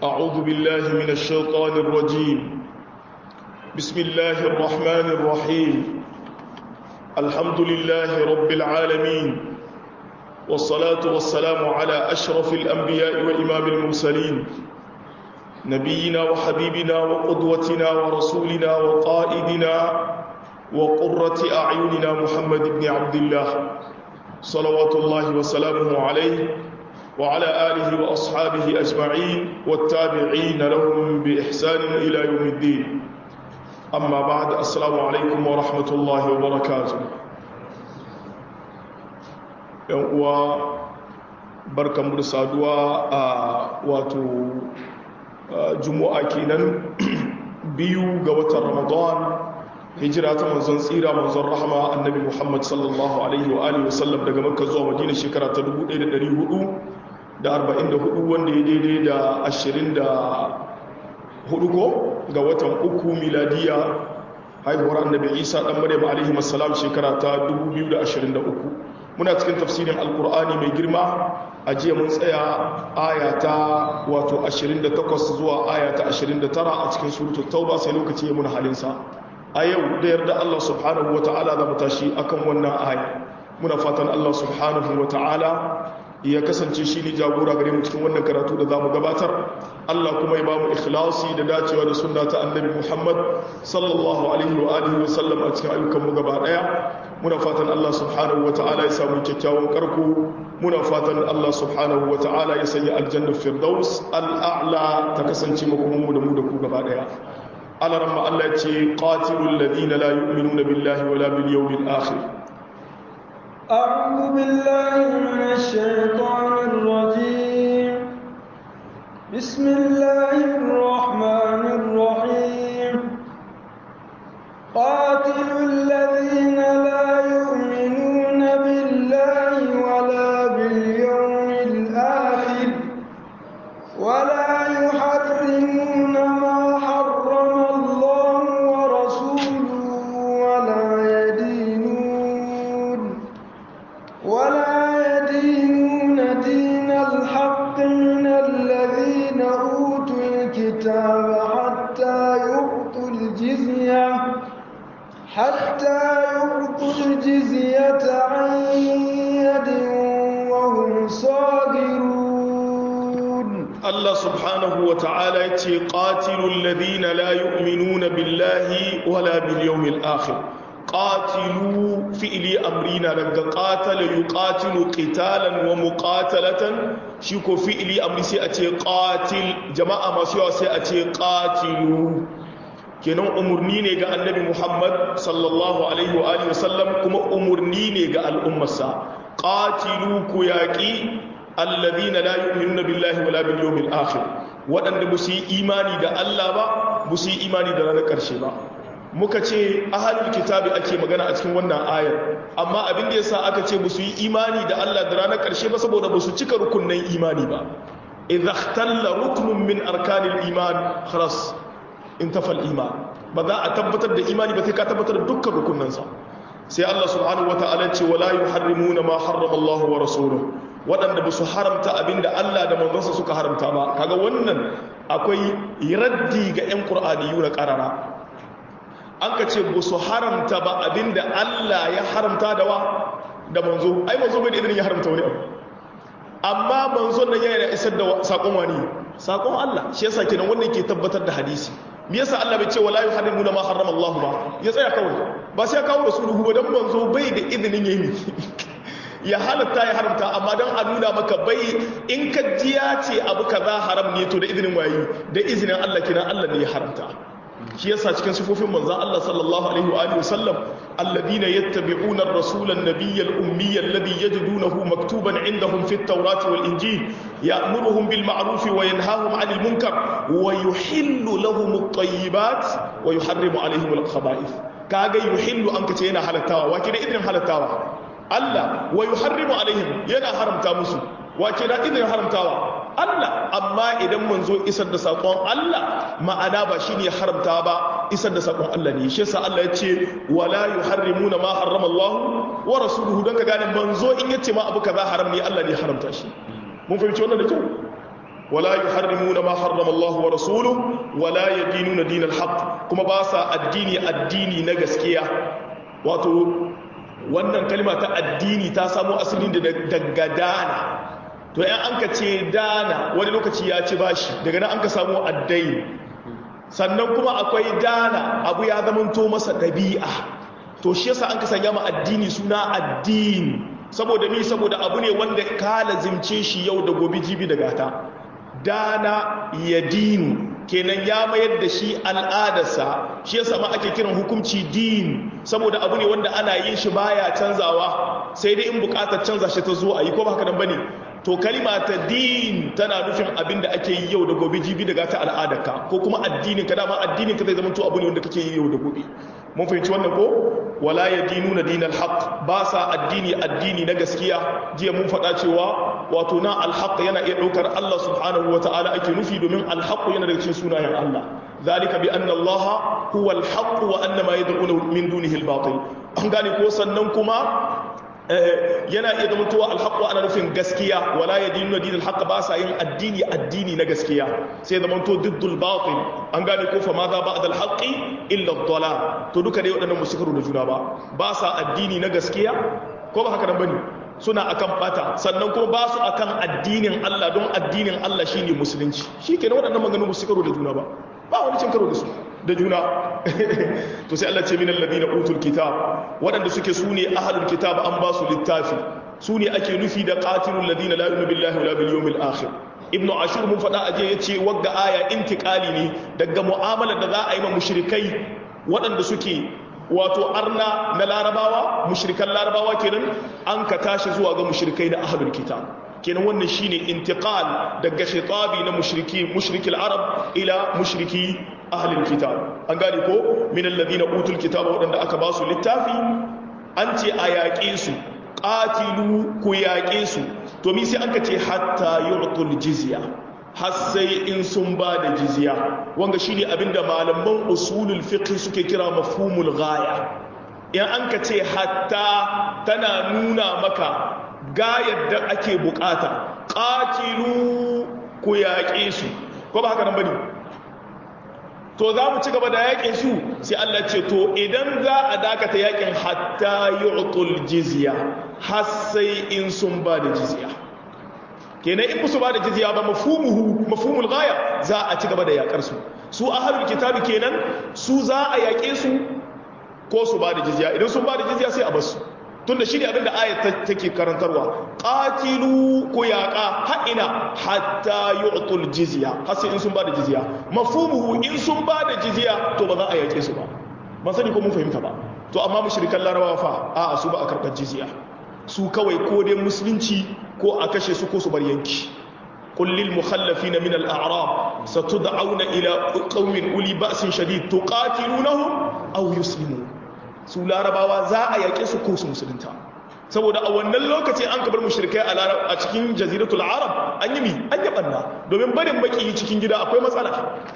أعوذ بالله من الشيطان الرجيم بسم الله الرحمن الرحيم الحمد لله رب العالمين والصلاة والسلام على أشرف الأنبياء وإمام المرسلين نبينا وحبيبنا وقدوتنا ورسولنا وقائدنا وقرة أعيننا محمد بن عبد الله صلوات الله وسلامه عليه وعلى آله وأصحابه أجمعين والتابعين لهم بإحسان إلى يوم الدين أما بعد السلام عليكم ورحمة الله وبركاته وبركة مرسادوا واتو جمعة كينان biyu ga watan ramadan hijira ta manzon tsira manzon rahama annabi muhammad sallallahu alaihi wa alihi wasallam daga makka zuwa madina shekara ta 1444 wanda ya daidai da 24 ko ga watan uku miladiya haihuwar annabi isa dan maryam alaihi assalam shekara ta 2023 muna cikin tafsirin alkur'ani mai girma a jiya mun tsaya aya ta wato 28 zuwa aya ta 29 a cikin suratul tauba sai lokaci ya muna halinsa a yau da yarda Allah subhanahu wata'ala za mu tashi akan wannan aya muna fatan Allah subhanahu wata'ala ya kasance shi ne jagora gare mu cikin wannan karatu da za mu gabatar Allah kuma ya ba mu ikhlasi da dacewa da sunna ta annabi Muhammad sallallahu alaihi wa alihi wa sallam a cikin ayyukan mu gaba daya muna fatan Allah subhanahu wata'ala ya samu kyakkyawan karko muna fatan Allah subhanahu wata'ala ya sanya aljanna firdaus al'a'la ta kasance makomin mu da mu da ku gaba daya على رمى الله قاتلوا الذين لا يؤمنون بالله ولا باليوم الآخر أعوذ بالله من الشيطان الرجيم بسم الله الرحمن الرحيم قاتلوا الذين لا يؤمنون بالله ولا باليوم الآخر ولا يحرمون ما حرم الله ورسوله ولا يدينون ولا يدينون دين الحق من الذين أوتوا الكتاب حتى يعطوا الجزية حتى يعطوا الجزية عن يد وهم صاغرون الله سبحانه وتعالى قاتلوا الذين لا يؤمنون بالله ولا باليوم الآخر قاتلوا فئلي أمرنا لك قاتل يقاتل قتالا ومقاتلة شيكو فئلي أمري سيأتي قاتل جماعة ما سيوا سيأتي قاتلوا kenan umarni ne ga annabi muhammad sallallahu alaihi wa alihi wasallam kuma umarni ne ga al'ummarsa qatilu ku yaqi alladhina la yu'minuna billahi wala bil yawmil akhir wadanda ba su yi imani da Allah ba ba su yi imani da ranar karshe ba muka ce ahalul kitabi ake magana a cikin wannan ayar amma abin da yasa aka ce ba su yi imani da Allah da ranar karshe ba saboda ba su cika rukunnan imani ba idza ikhtalla ruknun min arkanil iman khalas intafal iman ba za a tabbatar da imani ba sai ka tabbatar da dukkan rukunnansa sai Allah subhanahu wataala ce wala yuharrimuna ma harrama Allah wa rasuluhu waɗanda ba su haramta abinda Allah da manzonsa suka haramta ba kaga wannan akwai raddi ga 'yan ƙur'aniyu na ƙarara an ka ce ba su haramta ba abinda Allah ya haramta da wa da manzo ai manzo bai da idan ya haramta wani abu amma manzon nan yana isar da sakon wani sakon Allah shi yasa kenan wannan ke tabbatar da hadisi me yasa Allah bai ce wala yuharrimuna ma harrama Allah ba ya tsaya kawai ba sai ya kawo rasuluhu ba dan manzo bai da izinin yayi ya halatta ya haramta amma dan a nuna maka bai in ka ji ya ce abu kaza haram ne to da izinin wayi da izinin Allah kina Allah ne ya haramta shi yasa cikin sifofin manzon Allah sallallahu alaihi wa alihi wasallam alladhina yattabi'una ar-rasula an-nabiyya al-ummiyya alladhi yajidunahu maktuban 'indahum fi at-taurati wal-injil ya'muruhum bil ma'ruf wa yanhahum 'anil munkar wa yuhillu lahum at-tayyibat wa yuharrimu 'alayhim al-khaba'ith kaga yuhillu an kace yana halattawa wa kida idan halattawa Allah wa yuharrimu 'alayhim yana haramta musu wa kida idan haramtawa Allah amma idan manzo isar da sakon Allah ma'ana ba shine haramta ba isar da sakon Allah ne shi yasa Allah ya ce wala yuharrimuna ma harrama Allah wa rasuluhu dan ka gane manzo in yace ma abu kaza haram ne Allah ne haramta shi mun fahimci wannan da kyau wala yuharrimuna ma harrama Allah wa rasuluhu wala yadinuna dinal haqq kuma ba sa addini addini na gaskiya wato wannan kalma ta addini ta samo asali daga dana to yan an ka ce dana wani lokaci ya ci bashi daga nan an ka samu addai sannan kuma akwai dana abu ya zamanto masa ɗabi'a to shi yasa an ka sanya ma addini suna addini saboda mi saboda abu ne wanda ka lazimce shi yau da gobe jibi da gata dana ya dinu kenan ya mayar da shi al'adarsa shi yasa ma ake kiran hukunci din saboda abu ne wanda ana yin shi baya canzawa sai dai in bukatar canza shi ta zo a yi ko ba haka nan bane to kalima ta din tana nufin abin da ake yi yau da gobe jibi daga ta al'adarka ko kuma addinin ka dama addinin ka zai zama to abu ne wanda kake yi yau da gobe mun fahimci wannan ko wala yadinuna dinal haqq ba sa addini addini na gaskiya jiya mun faɗa cewa wato na alhaq yana iya ɗaukar Allah subhanahu wataala ake nufi domin alhaq yana daga cikin sunayen Allah zalika bi anna Allah huwa alhaq wa anna ma yad'una min dunihi albatil an gane ko sannan kuma yana iya zama tuwa alhaƙo ana nufin gaskiya wala ya dinu dinin alhaƙa ba sa yin addini addini na gaskiya sai zama to diddul batil an gane ko fa ma za ba adal haƙi illa dala to duka dai waɗannan musu karo da juna ba ba sa addini na gaskiya ko ba haka nan bane suna akan bata sannan kuma ba su akan addinin Allah don addinin Allah shine musulunci shi kenan waɗannan maganganu musu karo da juna ba ba wani cin karo da su da juna to sai Allah ce minal ladina utul kitab waɗanda suke su ne ahlul kitab an ba su littafi su ne ake nufi da qatilul ladina la yu'minu billahi wala bil yawmil akhir ibnu ashur mun faɗa aje yace wagga aya intiqali ne daga mu'amalar da za a yi ma mushrikai waɗanda suke wato arna na larabawa mushrikan larabawa kenan an ka tashi zuwa ga mushrikai na ahlul kitab kenan wannan shine intiqal daga shitabi na mushriki mushrikil arab ila mushriki ahlul kitab an gane ko min alladhina utul kitaba wadanda aka ba su littafi an ce a yaƙe su qatilu ku yaƙe su to mi sai aka ce hatta yu'tul jizya har sai in sun ba da jizya wanga shine abinda malaman usulul fiqh suke kira mafhumul ghaya in an ka ce hatta tana nuna maka ga yadda ake bukata ƙatilu ku yaƙe su ko ba haka nan bane to za mu ci gaba da yaƙin su sai Allah ce to idan za a dakata yaƙin hatta yu'tul jizya har sai in sun ba da jizya kenan in musu ba da jizya ba mafhumuhu mafhumul ghaya za a ci gaba da yaƙar su su ahlul kitabi kenan su za a yaƙe su ko su ba da jizya idan sun ba da jizya sai a bar su tunda shi ne abin da ayat take karantarwa qatilu ku yaqa ha'ina hatta yu'tul jizya har sai in sun bada jizya mafhumuhu in sun bada jizya to ba za a yake su ba ban sani ko mun fahimta ba to amma mushrikan larabawa fa a su ba a karɓar jizya su kawai ko dai musulunci ko a kashe su ko su bar yanki قل للمخلفين من الأعراب ستدعون إلى قوم أولي بأس شديد تقاتلونهم أو يسلمون su larabawa za a yaƙe su ko su musulunta saboda a wannan lokacin an kabar mushrikai a cikin jaziratul arab an yi mi an yi banna domin barin makiyi cikin gida akwai matsala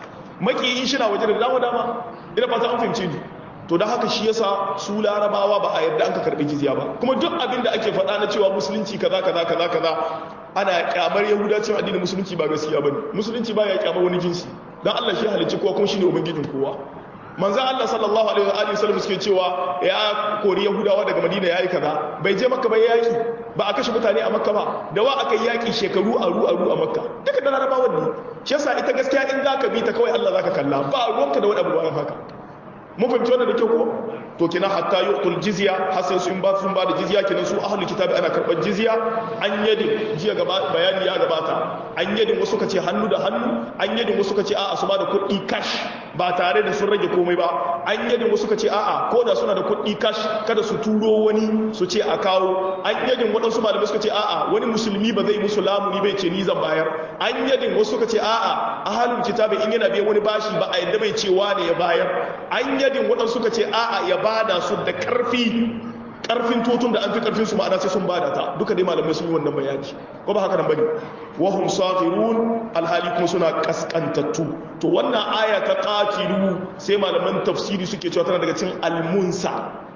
makiyi shi na waje da dama dama ina fata an fahimci ni to da haka shi yasa su larabawa ba a yarda an ka karbi jizya ba kuma duk abin da ake faɗa na cewa musulunci kaza kaza kaza kaza ana kyamar yahuda cewa addinin musulunci ba gaskiya bane musulunci ba ya kyamar wani jinsi dan Allah shi halicci kowa kuma shine ubangijin kowa manzo Allah sallallahu alaihi wa alihi wasallam suke cewa ya kori yahudawa daga madina yayi kaza bai je makka ba yaki ba a kashe mutane a makka ba da wa aka yaki shekaru aru aru a makka duka da larabawan ne shi yasa ita gaskiya in zaka bi ta kawai Allah zaka kalla ba ruwanka da wani abu bayan haka mun fahimci wannan da kyau ko to kina hatta yu'tul jizya hasan sun ba sun ba da jizya kinan su ahlul kitabi ana karban jizya an yadin jiya gaba bayani ya gabata an yadin wasu kace hannu da hannu an yadin wasu kace a'a su ba da kuɗi cash ba tare da sun rage komai ba an yadin wasu kace a'a ko da suna da kuɗi cash kada su turo wani su ce a kawo an yadin waɗansu malamai suka ce a'a wani musulmi ba zai musu lamuni bai ce ni zan bayar an yadin wasu suka ce a'a ahlul kitabi in yana biyan wani bashi ba a yadda bai cewa ne ya bayar an yadin waɗansu suka ce a'a ya bada su da ƙarfi ƙarfin totun da an fi ƙarfin su ma'ana sai sun bada ta duka dai malamai sun yi wannan bayani ko ba haka nan bane wa hum safirun alhali kuma suna kaskantattu to wannan aya ta qatilu sai malaman tafsiri suke cewa tana daga cikin almunsa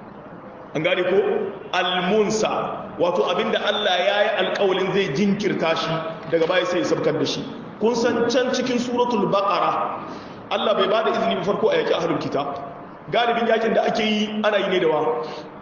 an gane ko almunsa wato abinda Allah ya yi alƙawalin zai jinkirta shi daga baya sai ya sabkar da shi kun san can cikin suratul baqara Allah bai bada izini ba farko a yaki ahlul kitab galibin yakin da ake yi ana yi ne da wa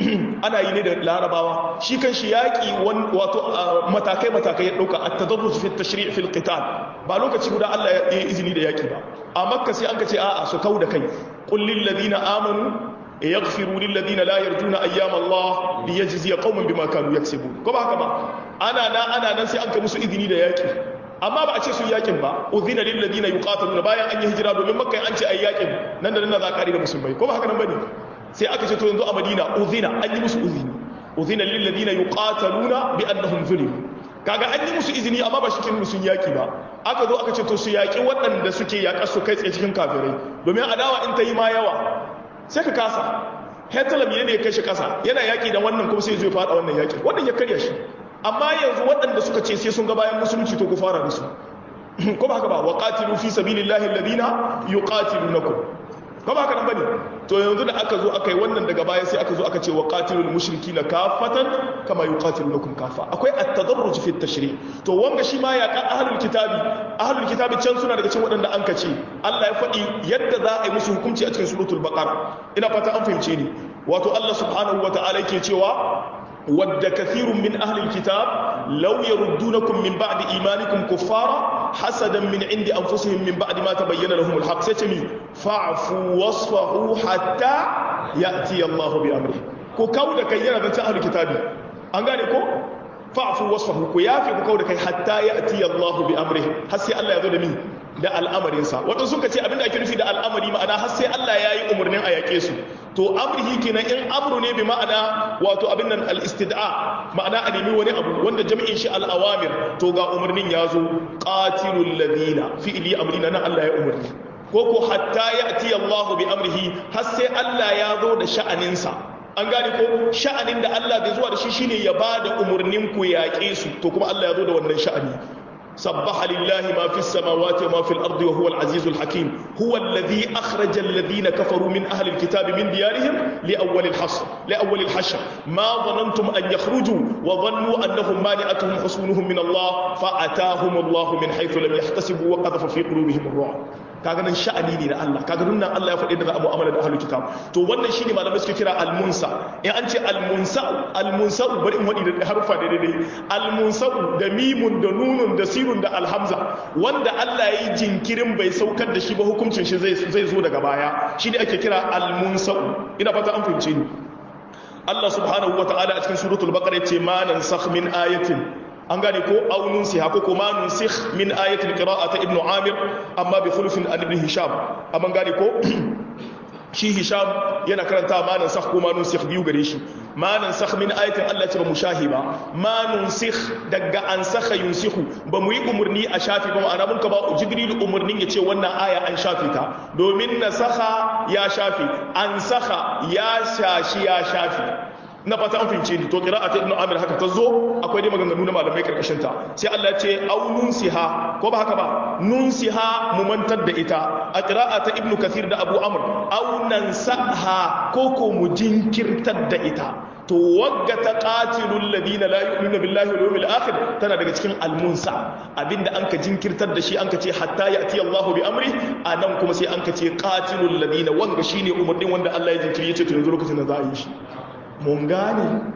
ana yi ne da larabawa shi kan shi yaki wato matakai matakai ya dauka at-tadarruj fi at-tashri' fi al-qital ba lokaci guda Allah ya yi izini da yaki ba a makka sai an ka ce a'a su kau da kai qul lil ladina amanu yaghfiru lil ladina la yarjuna ayyam Allah liyajzi qauman bima kanu yaksubun ko ba haka ba ana nan ana nan sai an ka musu izini da yaki amma ba a ce su yakin ba uzina lil ladina yuqataluna bayan an yi hijira domin makka an ce ai yakin nan da nan za ka da musulmai ko ba haka nan bane sai aka ce to yanzu a madina uzina an yi musu uzini uzina lil ladina yuqataluna bi annahum zulimu kaga an yi musu izini amma ba shikin sun yaki ba aka zo aka ce to su yaki waɗanda suke yaƙar su kai tsaye cikin kafirai domin adawa in ta yi ma yawa sai ka kasa hetalam ne ya kai shi kasa yana yaki da wannan kuma sai ya zo ya faɗa wannan yaki wannan ya karya shi amma yanzu waɗanda suka ce sai sun ga bayan musulunci to ku fara da su ko ba haka ba wa qatilu fi sabilillahi alladhina yuqatilunakum ko ba haka nan bane to yanzu da aka zo aka yi wannan daga baya sai aka zo aka ce wa qatilul mushrikina kafatan kama yuqatilunakum kafa akwai at-tadarruj fi at-tashri to wanga shi ma ya ka ahlul kitabi ahlul kitabi can suna daga cikin waɗanda an kace Allah ya faɗi yadda za a yi musu hukunci a cikin suratul baqara ina fata an fahimce ni wato Allah subhanahu wata'ala yake cewa ود كثير من أهل الكتاب لو يردونكم من بعد إيمانكم كفارا حسدا من عند أنفسهم من بعد ما تبين لهم الحق ستمي فاعفوا واصفحوا حتى يأتي الله بأمره كو كودا كينا بنت أهل الكتاب أنغاني كو فاعفوا واصفحوا كو يافي كو كودا كي حتى يأتي الله بأمره حسي الله يذو دمي da al'amarinsa waɗansu suka ce abinda ake nufi da al'amari ma'ana har sai Allah ya yi umarnin a yaƙe su to amrihi kenan in amru ne bi ma'ana wato abin nan al-istid'a ma'ana a nemi wani abu wanda jami'in shi al-awamir to ga umarnin ya zo qatilul ladina fi'li amrina na Allah ya umarni ko ko hatta ya'ti Allah bi amrihi har sai Allah ya zo da sha'aninsa an gane ko sha'anin da Allah bai zuwa da shi shine ya bada umarnin ku yaƙe su to kuma Allah ya zo da wannan sha'ani سبح لله ما في السماوات وما في الأرض وهو العزيز الحكيم هو الذي أخرج الذين كفروا من أهل الكتاب من ديارهم لأول الحشر لأول الحشر ما ظننتم أن يخرجوا وظنوا أنهم مانعتهم حصونهم من الله فأتاهم الله من حيث لم يحتسبوا وقذف في قلوبهم الرعب kaga nan sha'ani ne na Allah kaga nan Allah ya faɗi da za a mu'amala da ahlul kitab to wannan shine malamai suke kira al-munsa in an ce al-munsa al-munsa bari in wadi da harfa da daidai al-munsa da mimun da nunun da sirun da alhamza wanda Allah ya yi jinkirin bai saukar da shi ba hukuncin shi zai zai zo daga baya shine ake kira al-munsa ina fata an fahimce ni Allah subhanahu wataala a cikin suratul baqara yace ma nansakh min ayatin an gane ko aunun siha ko kuma nusikh min ayatul qira'ati ibnu amir amma bi khulufin an ibn hisham amma gane ko shi hisham yana karanta ma nansakh ko ma nusikh biyu gare shi ma nansakh min ayatin Allah ce ba mu shahi ba ma nusikh daga an sakha yunsikhu ba mu yi umurni a shafi ba ma'ana mun ka ba jibril umurnin ya ce wannan aya an shafi ta domin nasakha ya shafi an sakha ya shashi ya shafi na fata an fince ni to qira'at ibn amir haka ta zo akwai dai maganganu na malamai karkashin ta sai Allah ya ce au nunsiha ko ba haka ba nunsiha mu mantar da ita a qira'at ibn kathir da abu amr au nansaha ko ko mu jinkirtar da ita to wagga ta qatilul ladina la yu'minuna billahi wal yawmil akhir tana daga cikin almunsa abinda an ka jinkirtar da shi an ka ce hatta ya'ti Allahu bi amri anan kuma sai an ka ce qatilul ladina wanga shine umarnin wanda Allah ya jinkiri yace to yanzu lokacin da za a yi shi mun gane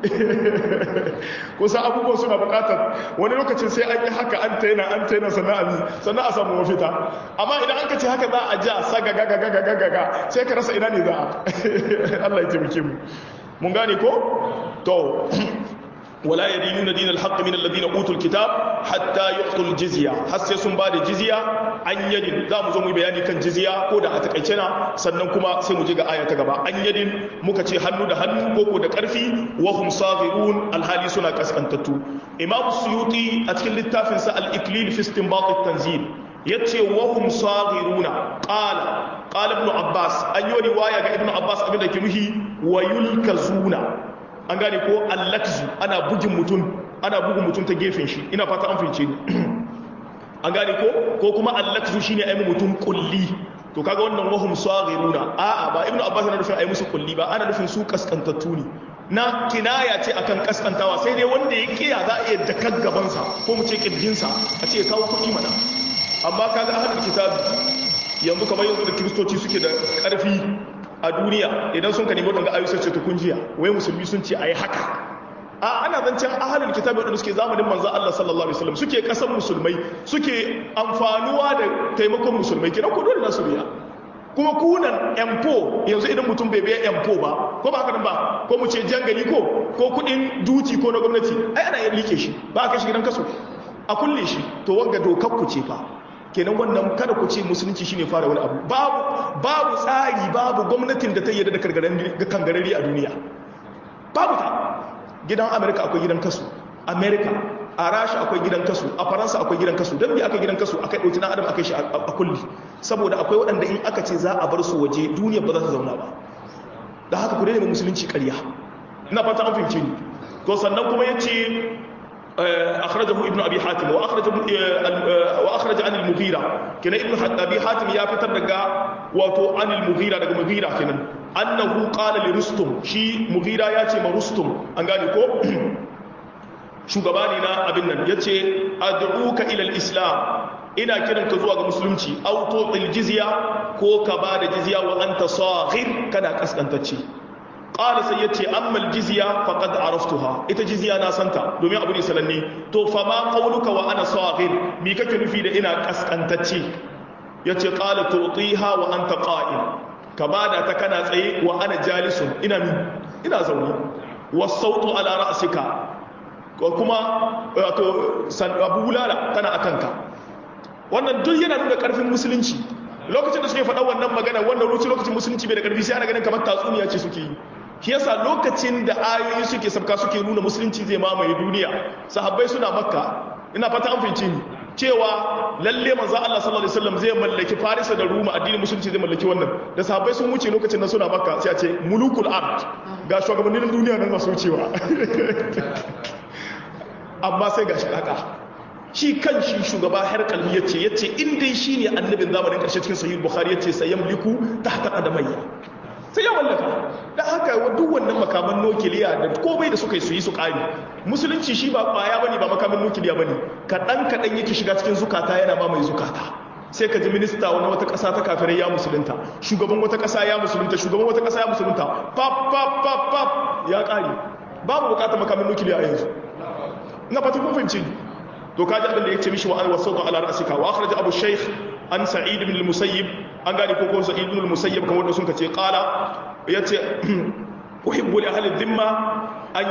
kusa abubuwan suna bukatar wani lokacin sai an yi haka an taina an taina sannan sannan a samu mafita amma idan an kace haka za a ja saga gaga gaga gaga sai ka rasa ina ne za a Allah ya taimake mu mun gane ko to ولا يدينون دين الحق من الذين اوتوا الكتاب حتى يعطوا الجزيه har sai sun bada jizya an yadin za mu zo mu bayani kan jizya ko da a takaice na sannan kuma sai mu je ga aya ta gaba an yadin muka ce hannu da hannu ko ko da karfi wa hum saghirun alhali suna kaskantattu imam suyuti a cikin littafin sa al-iklil fi istinbat at-tanzil yace wa hum saghiruna qala qala ibn abbas an yi riwaya ga ibn abbas abinda ke nuhi wa yulkazuna an gane ko allakzu ana bugin mutum ana bugun mutum ta gefen shi ina fata an fince ni an gane ko ko kuma allakzu shine ayi mutum kulli to kaga wannan wahum saghiruna a'a ba ibnu abbas yana nufin ayi musu kulli ba ana nufin su kaskantattu ne na kinaya ce akan kaskantawa sai dai wanda ya kiya za a iya jakar gaban sa ko mu ce kirjin sa a ce kawo kuɗi mana amma kaga ahlul kitabi yanzu kamar yanzu da kiristoci suke da karfi a duniya idan sun ka nemi wadanda ayu sai ce to kun jiya wai musulmi sun ce ayi haka a ana zancen ahalul kitabi wadanda suke zamanin manzo Allah sallallahu alaihi wasallam suke kasan musulmai suke amfanuwa da taimakon musulmai kina ku dole nasu biya kuma kunan M4 yanzu idan mutum bai biya M4 ba ko ba haka nan ba ko mu ce jangali ko ko kudin duti ko na gwamnati ai ana yin like shi ba ka shi gidan kaso a kulle shi to wanga dokar ku ce fa kenan wannan kada ku ce musulunci shine fara wani abu babu babu tsari babu gwamnatin da ta yarda da kangarari a duniya babu ta gidan amerika akwai gidan kasu amerika a rasha akwai gidan kasu a faransa akwai gidan kasu don bi aka gidan kasu aka ɗauki na adam aka shi a kulli saboda akwai waɗanda in aka ce za a bar su waje duniya ba za ta zauna ba da haka ku daina musulunci ƙarya ina fata an fahimci ni to sannan kuma ya ce akhrajahu ibnu abi hatim wa akhraja wa akhraja an al-mughira kenan ibnu abi hatim ya fitar daga wato an al-mughira daga mughira kenan annahu qala li rustum shi mughira ya ce ma rustum an gane ko shugaba ne na abin nan yace ad'uka ila al-islam ina kiran ka zuwa ga musulunci aw tu'il jizya ko ka ba da jizya wa anta saghir kana kaskantacce qala sai yace amma al-jizya faqad araftuha ita jizya na santa domin abu ne sananne to fa ma qawluka wa ana saghir mi kake nufi da ina kaskantacce yace qala tu'tiha wa anta qa'im ka bada ta kana tsaye wa ana jalisun ina min ina zaune wasautu ala ra'sika ko kuma wato san abulala tana akanka wannan duk yana nuna karfin musulunci lokacin da suke faɗa wannan magana wannan ruci lokacin musulunci bai da karfi sai ana ganin kamar tatsuniya ce suke yi shi yasa lokacin da ayoyi suke sabka suke nuna musulunci zai mamaye duniya sahabbai suna makka ina fata an fahimci ni cewa lalle manzo Allah sallallahu alaihi wasallam zai mallaki Farisa da Roma addinin musulunci zai mallaki wannan da sahabbai sun wuce lokacin da suna Makka sai a ce mulukul ard ga shugabannin duniya nan masu wucewa amma sai gashi haka shi kan shi shugaba Herkal yace yace in dai shine annabin zamanin karshe cikin sahih Bukhari yace sayamliku tahta qadamayya sai ya mallaka da haka duk wannan makaman nukiliya da komai da suka yi su yi su ƙari musulunci shi ba ƙwaya bane ba makaman nukiliya bane kaɗan kaɗan yake shiga cikin zukata yana ma mai zukata sai ka ji minista wani wata ƙasa ta kafirai ya musulunta shugaban wata ƙasa ya musulunta shugaban wata ƙasa ya musulunta pap pap pap pap ya ƙari babu buƙatar makaman nukiliya a yanzu na fata kun fahimci to kaji abin da ya ce mishi wa an wasauta ala ra'sika wa akhraj abu shaykh an sa'id ibn al-musayyib an gane ko ko sa'id ibn al-musayyib kamar da sun ce qala yace uhibbu li ahli dhimma an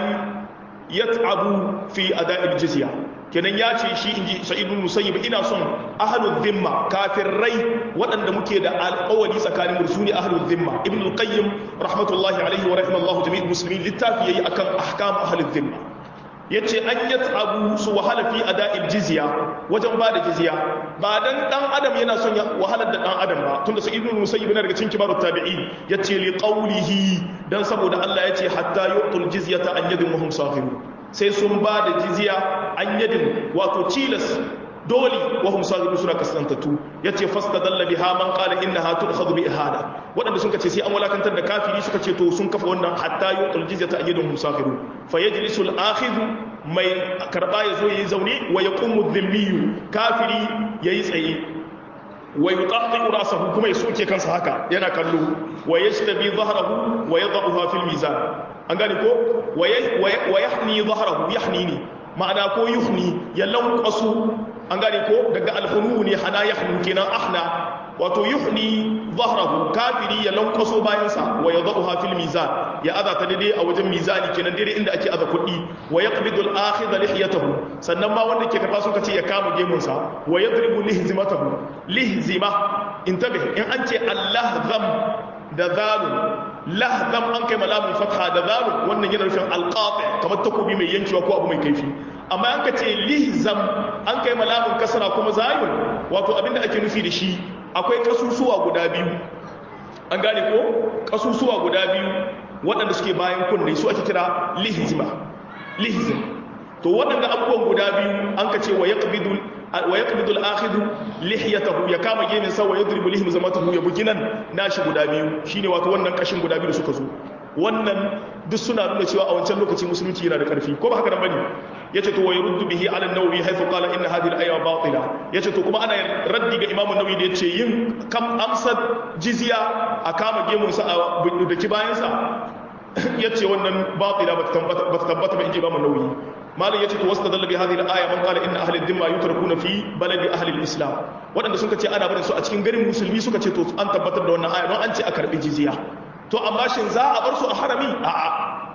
yat'abu fi ada'i al-jizya kenan ya ce shi inji sa'id ibn musayyib ina son ahlu dhimma kafirai waɗanda muke da alƙawari tsakanin mu sune ahlu dhimma ibn al-qayyim rahmatullahi alaihi wa rahimallahu jami'ul muslimin littafi yayi akan ahkam ahlu dhimma yace an yat'abu su wahala fi ada'il jizya wajen ba da jizya ba dan dan adam yana son ya wahalar da dan adam ba tunda sai ibnu musayyib yana daga cikin kibarut tabi'in yace li qawlihi dan saboda Allah yace hatta yu'tul jizyata an yadin muhum saghirun sai sun ba da jizya an yadin wato cilas doli wa hum saghirun suna kasantatu yace fastadalla biha man qala innaha tu'khadhu bi ihada wadanda sun kace sai an walakantar da kafiri suka ce to sun kafa wannan hatta yu'tul jizyata an yadin muhum saghirun fayajlisu al-akhidh mai karba yazo yayi zaune wa yaqumu dhimmiyu kafiri yayi tsaye wa yutahhiru rasahu kuma ya soke kansa haka yana kallo wa yashtabi dhahrahu wa yadhaha fil mizan an gane ko wa yahni dhahrahu yahnini ma'ana ko yuhni ya lanqasu an gane ko daga alhunu ne hana yahnu kenan ahna wato yuhni dhahrahu kafiri ya lanqaso bayansa wa yadhaha fil mizan ya aza ta daidai a wajen mizani kenan daidai inda ake aza kuɗi wa yaqbidu al-akhidha lihiyatahu sannan ma wanda ke karba sun kace ya kama gemun sa wa yadribu lihzimatahu lihzima intabih in an ce Allah zam da zalun lahzam an kai malamin fatha da zalun wannan yana nufin alqati kamar takobi mai yankewa ko abu mai kaifi amma an ka ce lihzam an kai malamin kasara kuma zayun wato abinda ake nufi da shi akwai kasusuwa guda biyu an gane ko kasusuwa guda biyu waɗanda suke bayan kunne su ake kira lihzima lihzim to waɗanda abubuwan guda biyu an ka ce wa yaqbidu wa yaqbidu al-akhidhu lihiyatahu ya kama gemin sa wa yadribu lihim zamatahu ya bugi nan nashi guda biyu shine wato wannan kashin guda biyu da suka zo wannan duk suna nuna cewa a wancan lokaci musulunci yana da karfi ko ba haka nan bane yace to wa yurdu bihi ala an-nawawi haythu qala inna hadhihi al-aya batila yace to kuma ana raddi ga imamu nawawi da yace yin kam amsar jizya a kama gemun sa a daki bayan sa yace wannan batila ba ta tabbata ba inji imamu nawawi malam yace to wastadalla bi hadhihi al-aya man qala inna ahli ad-dimma yutrakuna fi baladi ahli al-islam wadanda suka ce ana barin su a cikin garin musulmi suka ce to an tabbatar da wannan aya don an ce a karbi jizya to amma shin za a bar su a harami a'a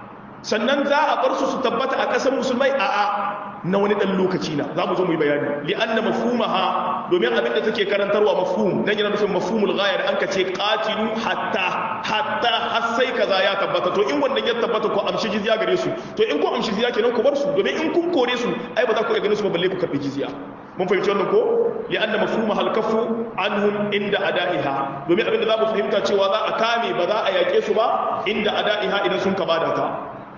sannan za a bar su su tabbata a ƙasar musulmai a'a na wani ɗan lokaci na za mu zo mu yi bayani li'anna mafhumaha domin abin da take karantarwa mafhum dan yana nufin mafhumul ghaya da an ka ce qatilu hatta hatta har sai kaza ya tabbata to in wannan ya tabbata ko amshi jizya gare su to in ko amshi jizya kenan ku bar su domin in kun kore su ai ba za ku iya ganin su ba balle ku karbi jizya mun fahimci wannan ko li'anna mafhumaha al-kaffu anhum inda ada'iha domin abin da za mu fahimta cewa za a kame ba za a yake su ba inda ada'iha idan sun ka bada ta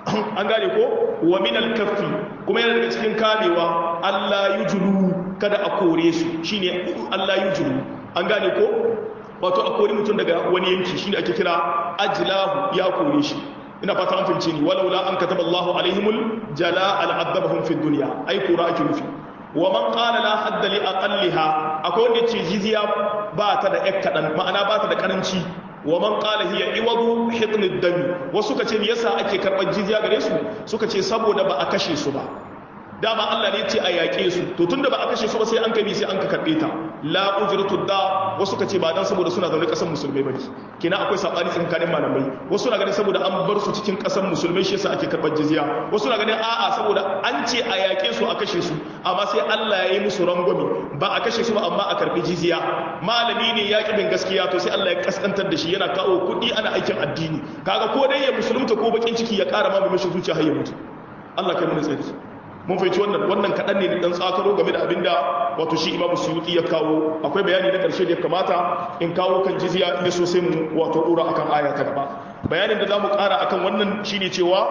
an gane ko wa min al-kaffi kuma yana daga cikin kamewa Allah yujulu kada a kore su shine Allah yujulu an gane ko wato a kore mutum daga wani yanki shine ake kira ajlahu ya kore shi ina fata an fahimce ni walaula an kataba Allahu alaihimul jala al'adabahum fid dunya ai kura ake nufi wa man qala la hadda li aqalliha akwai wanda yace jizya ba ta da yak kadan ma'ana ba ta da karanci wa man qala hiya iwadu hitn ad-dami wasu kace me yasa ake karbar jizya gare su suka ce saboda ba a kashe su ba dama Allah ne ce a yaƙe su to tunda ba a kashe su ba sai an kai sai an ka karbe ta la ujratu da wasu kace ba dan saboda suna zaune kasar musulmai bane kina akwai sabani tsakanin malamai wasu na ganin saboda an bar su cikin kasar musulmai shi yasa ake karbar jizya wasu na ganin a'a saboda an ce a yaƙe su a kashe su amma sai Allah ya yi musu rangwami ba a kashe su ba amma a karbi jizya malami ne ya bin gaskiya to sai Allah ya kaskantar da shi yana kawo kuɗi ana aikin addini kaga ko dai ya musulunta ko bakin ciki ya ƙara ma mishi zuciya har ya mutu Allah kai mu tsari mun fahimci wannan wannan kaɗan ne dan tsakaro game da abinda wato shi imamu suyuti ya kawo akwai bayani na ƙarshe da ya kamata in kawo kan jizya in so sai mu wato ɗora akan aya ta gaba bayanin da za mu ƙara akan wannan shine cewa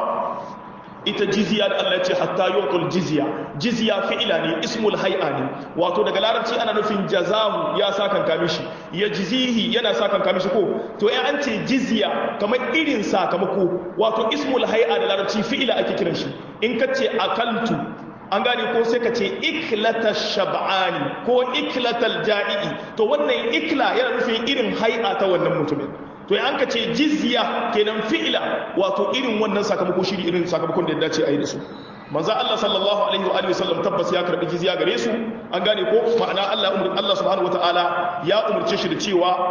ita jizya da Allah ya ce hatta yuqul jizya jizya fi'ila ne ismul hay'a ne wato daga larabci ana nufin jazahu ya sakan kamishi ya jizihi yana sakan kamishi ko to ya an ce jizya kamar irin sakamako wato ismul hay'a da larabci fi'ila ake kiran shi in ka ce akaltu an gane ko sai ka ce iklata shab'ani ko iklatal ja'i'i to wannan ikla yana nufin irin hay'a ta wannan mutumin to an ka ce jizya kenan fi'ila wato irin wannan sakamako shi irin sakamakon da ya dace a yi da su manzo Allah sallallahu alaihi wa alihi wasallam tabbas ya karbi jizya gare su an gane ko ma'ana Allah umar Allah subhanahu wataala ya umurce shi da cewa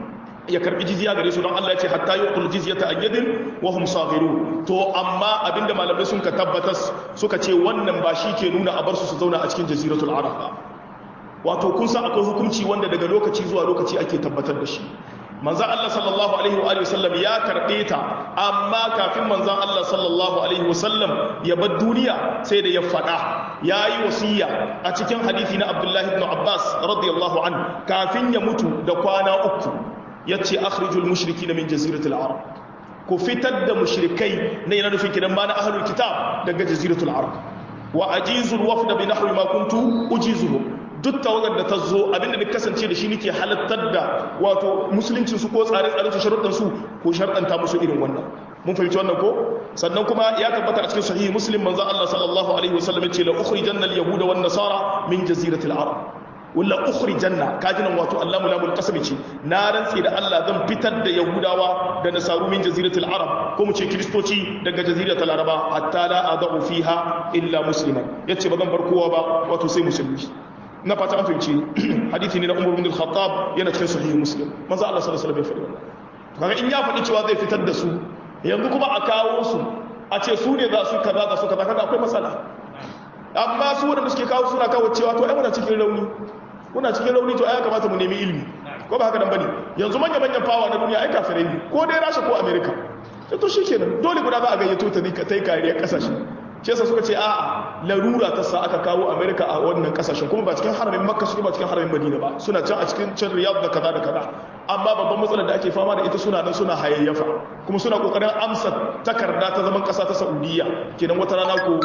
ya karbi jizya gare su don Allah ya ce hatta yuqul jizyata an yadin wa hum saghiru to amma abinda malamai sun ka tabbatas suka ce wannan ba shi ke nuna a bar su su zauna a cikin jaziratul arab ba wato kun san akwai hukunci wanda daga lokaci zuwa lokaci ake tabbatar da shi manzan Allah sallallahu Alaihi wa sallam ya karɓe ta amma kafin manzan Allah sallallahu Alaihi wasallam ya bar duniya sai da ya faɗa ya yi wasiya a cikin hadithi na Abdullahi ibn Abbas radiyallahu an kafin ya mutu da kwana uku ya ce akhrijul mushriki na min jaziratul arab ku fitar da mushrikai na yana nufin kidan ma na ahlul kitab daga jaziratul arab wa ajizul wafda bi nahwi ma kuntu ujizuhum duk tawagar da ta zo abinda da kasance da shi nake halattar da wato musuluncin su ko tsare-tsaren su sharuɗan su ko sharɗanta musu irin wannan mun fahimci wannan ko sannan kuma ya tabbata a cikin sahihi muslim manzo Allah sallallahu alaihi wasallam ya ce la ukhrijanna al-yahuda wan nasara min jaziratil arab wala ukhrijanna kajinan wato Allah mulamul qasami ce na rantsi da Allah zan fitar da yahudawa da nasaru min jaziratil arab ko mu ce kristoci daga jaziratul araba hatta la adu fiha illa musliman yace ba zan bar kowa ba wato sai musulmi na fata an fahimci hadithi ne na umar bin al-khattab yana cikin sahihi muslim manzo Allah sallallahu alaihi wasallam ya faɗi wannan kaga in ya faɗi cewa zai fitar da su yanzu kuma a kawo su a ce su ne za su kaza za su kaza kaga akwai matsala amma su wanda suke kawo suna kawo cewa to ai muna cikin rauni muna cikin rauni to ai ya kamata mu nemi ilimi ko ba haka dan bane yanzu manya manyan fawa na duniya ai kafirai ne ko dai Rasha ko America to shikenan dole guda za a gayyato ta ne ka tai kariyar kasashe shi yasa suka ce a'a larura ta sa aka kawo america a wannan kasashen kuma ba cikin haramin makka suke ba cikin haramin madina ba suna can a cikin can riyadh da kaza da kaza amma babban matsalar da ake fama da ita suna nan suna hayayyafa kuma suna kokarin amsa takarda ta zaman kasa ta saudiya kenan wata rana ko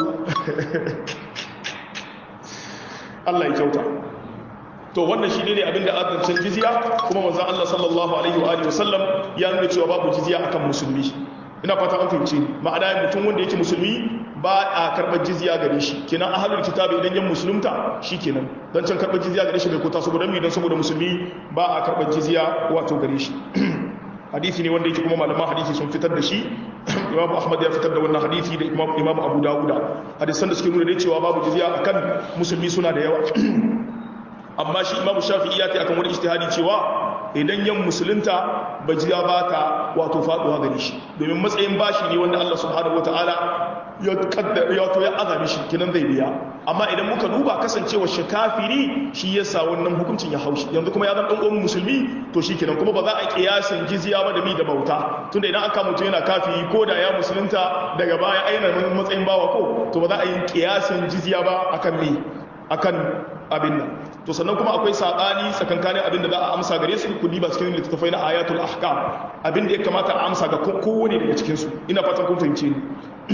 Allah ya kyauta to wannan shi ne abin da azancin jizya kuma manzon Allah sallallahu alaihi wa alihi wasallam ya nuna cewa babu jizya akan musulmi ina fata an fahimci ma'ana mutum wanda yake musulmi ba a karɓar jizya gare shi kenan ahlul kitabi idan yan musulunta shikenan dan can karɓar jizya gare shi bai kota saboda mi dan saboda musulmi ba a karɓar jizya wato gare shi hadisi ne wanda yake kuma malaman hadisi sun fitar da shi imam ahmad ya fitar da wannan hadisi da imam imam abu dawuda hadisan da suke nuna da cewa babu jizya akan musulmi suna da yawa amma shi imam shafi'i ya ta akan wani ijtihadi cewa idan yan musulunta ba jizya ba ta wato faduwa gare shi domin matsayin bashi ne wanda Allah subhanahu wataala ya kaddara ya to ya azami shi kinan zai biya amma idan muka duba kasancewa shi kafiri shi yasa wannan hukuncin ya haushi yanzu kuma ya zama dan uwan musulmi to shi kenan kuma ba za a kiyasin jizya ba da mi da bauta tunda idan aka mutu yana kafiri ko da ya musulunta daga baya aina matsayin bawa ko to ba za a yi kiyasin jizya ba akan mi akan abin nan to sannan kuma akwai sabani tsakankanin abin da za a amsa gare su kudi ba cikin littattafai na ayatul ahkam abin da ya kamata a amsa ga kowane daga cikin su ina fatan kun fahimce ni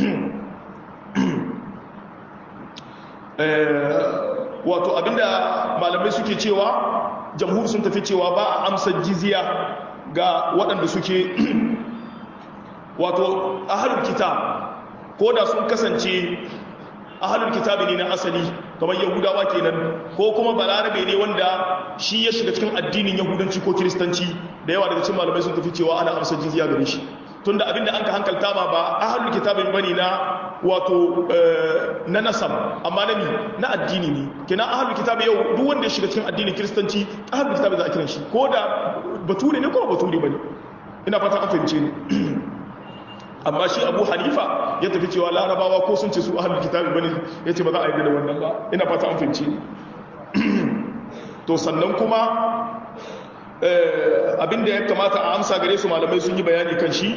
wato abinda malamai suke cewa jamhur sun tafi cewa ba a amsa jizya ga waɗanda suke wato ahalul kitab ko da sun kasance ahalul kitabi ne na asali kamar yahudawa kenan ko kuma balarabe ne wanda shi ya shiga cikin addinin yahudanci ko kiristanci da yawa daga cikin malamai sun tafi cewa ana amsa jizya gare shi tunda abinda an ka hankalta ma ba ahalul kitabin bane na wato na nasab amma na na addini ne kina ahalul kitabi yau duk wanda ya shiga cikin addinin kiristanci ahalul kitabi za a kiran shi ko da bature ne ko bature bane ina fata an fahimce ni amma shi abu hanifa ya tafi cewa larabawa ko sun ce su ahalul kitabi bane ya ce ba za a yi da wannan ba ina fata an fahimce ni to sannan kuma abinda ya kamata a amsa gare su malamai sun yi bayani kan shi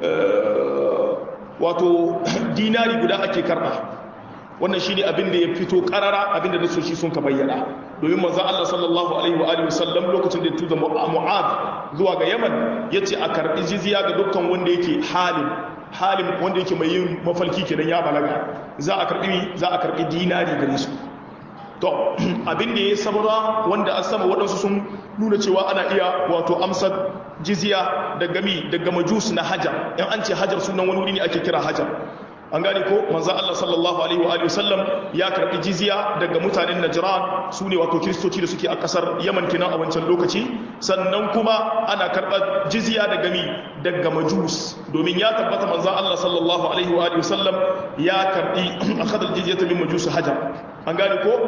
wato dinari guda ake karba wannan shine abin da ya fito karara abin da nasoshi sun ka bayyana domin manzo Allah sallallahu alaihi wa alihi wasallam lokacin da ya tuza Mu'adh zuwa ga Yaman yace a karbi jizya ga dukkan wanda yake halim halim wanda yake mai yin mafalki kenan ya balaga za a karbi za a karbi dinari gare su to abin da ya sabara wanda an sama waɗansu sun nuna cewa ana iya wato amsar jizya daga mi daga majus na hajar in an ce hajar sunan wani wuri ne ake kira hajar an gane ko manzo Allah sallallahu alaihi wa alihi wasallam ya karbi jizya daga mutanen Najran su ne wato kristoci da suke a kasar Yaman kenan a wancan lokaci sannan kuma ana karbar jizya daga mi daga majus domin ya tabbata manzo Allah sallallahu alaihi wa alihi wasallam ya karbi akhadha aljizyata min majus hajar an gane ko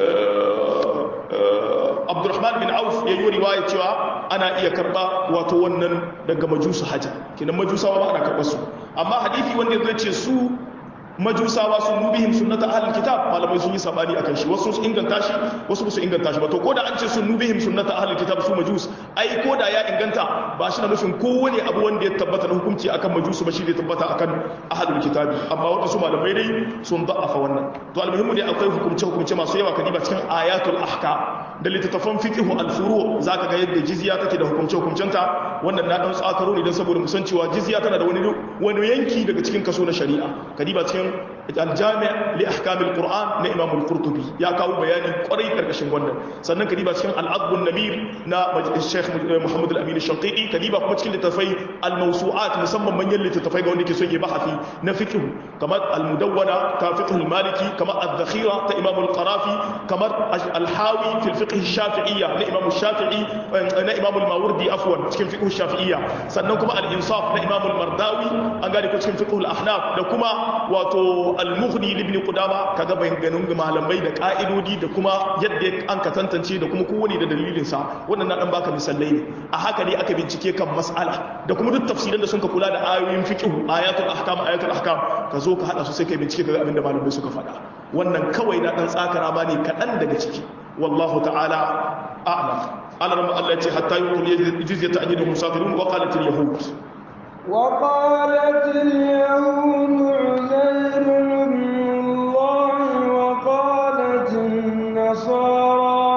Abdurrahman bin Auf ya yi riwaya cewa ana iya karba wato wannan daga majusu hajar kenan majusawa ba ana karbar su amma hadisi wanda zai ce su majusawa sun nubihim sunnata ahlul kitab malamai sun yi sabani akan shi wasu sun inganta shi wasu ba su inganta shi ba to koda an ce sun nubihim sunnata ahlul kitab su majus ai koda ya inganta ba shi na nufin kowane abu wanda ya tabbata na hukunci akan majusu ba shi da tabbata akan ahlul kitab amma wadansu malamai dai sun da'afa wannan to almuhimmu dai akwai hukunce hukunce masu yawa kadiba cikin ayatul ahkam da littattafan fiqh al-furu zaka ga yadda jizya take da hukunce hukuncenta wannan na dan tsakaro ne dan saboda musan cewa jizya tana da wani wani yanki daga cikin kaso na shari'a kadiba cikin al-jami' li ahkam al-qur'an na imam al-qurtubi ya kawo bayani kwarai karkashin wannan sannan kadiba cikin al-adb an-namir na sheikh muhammad al-amin al-shanqiti kadiba kuma cikin littattafai al-mawsu'at musamman manyan littattafai ga wanda ke son ya bahasi na fiqh kamar al-mudawwana ka fiqh al-maliki kamar ad-dakhira ta imam al-qarafi kamar al-hawi fi al-fiqh al-shafi'iyya na imam al-shafi'i na imam al-mawardi afwan cikin fiqh al-shafi'iyya sannan kuma al-insaf na imam al-mardawi an gane ko cikin fiqh al-ahnaf da kuma wato al-mughni ibn qudama kaga bayanan malamai da ka'idodi da kuma yadda an ka tantance da kuma kowane da dalilin sa wannan na dan baka misalai ne a haka ne aka bincike kan mas'ala da kuma duk tafsirin da sun ka kula da ayoyin fiqh ayatul ahkam ayatul ahkam ka zo ka hada su sai kai bincike kaga abinda malamai suka faɗa wannan kawai na dan tsakara ma ne kaɗan daga ciki wallahu ta'ala a'lam alarma Allah ya ce hatta yuqul jizyata an yadhum safirun wa qalat al-yahud وقالت اليهود عزير ابن الله وقالت النصارى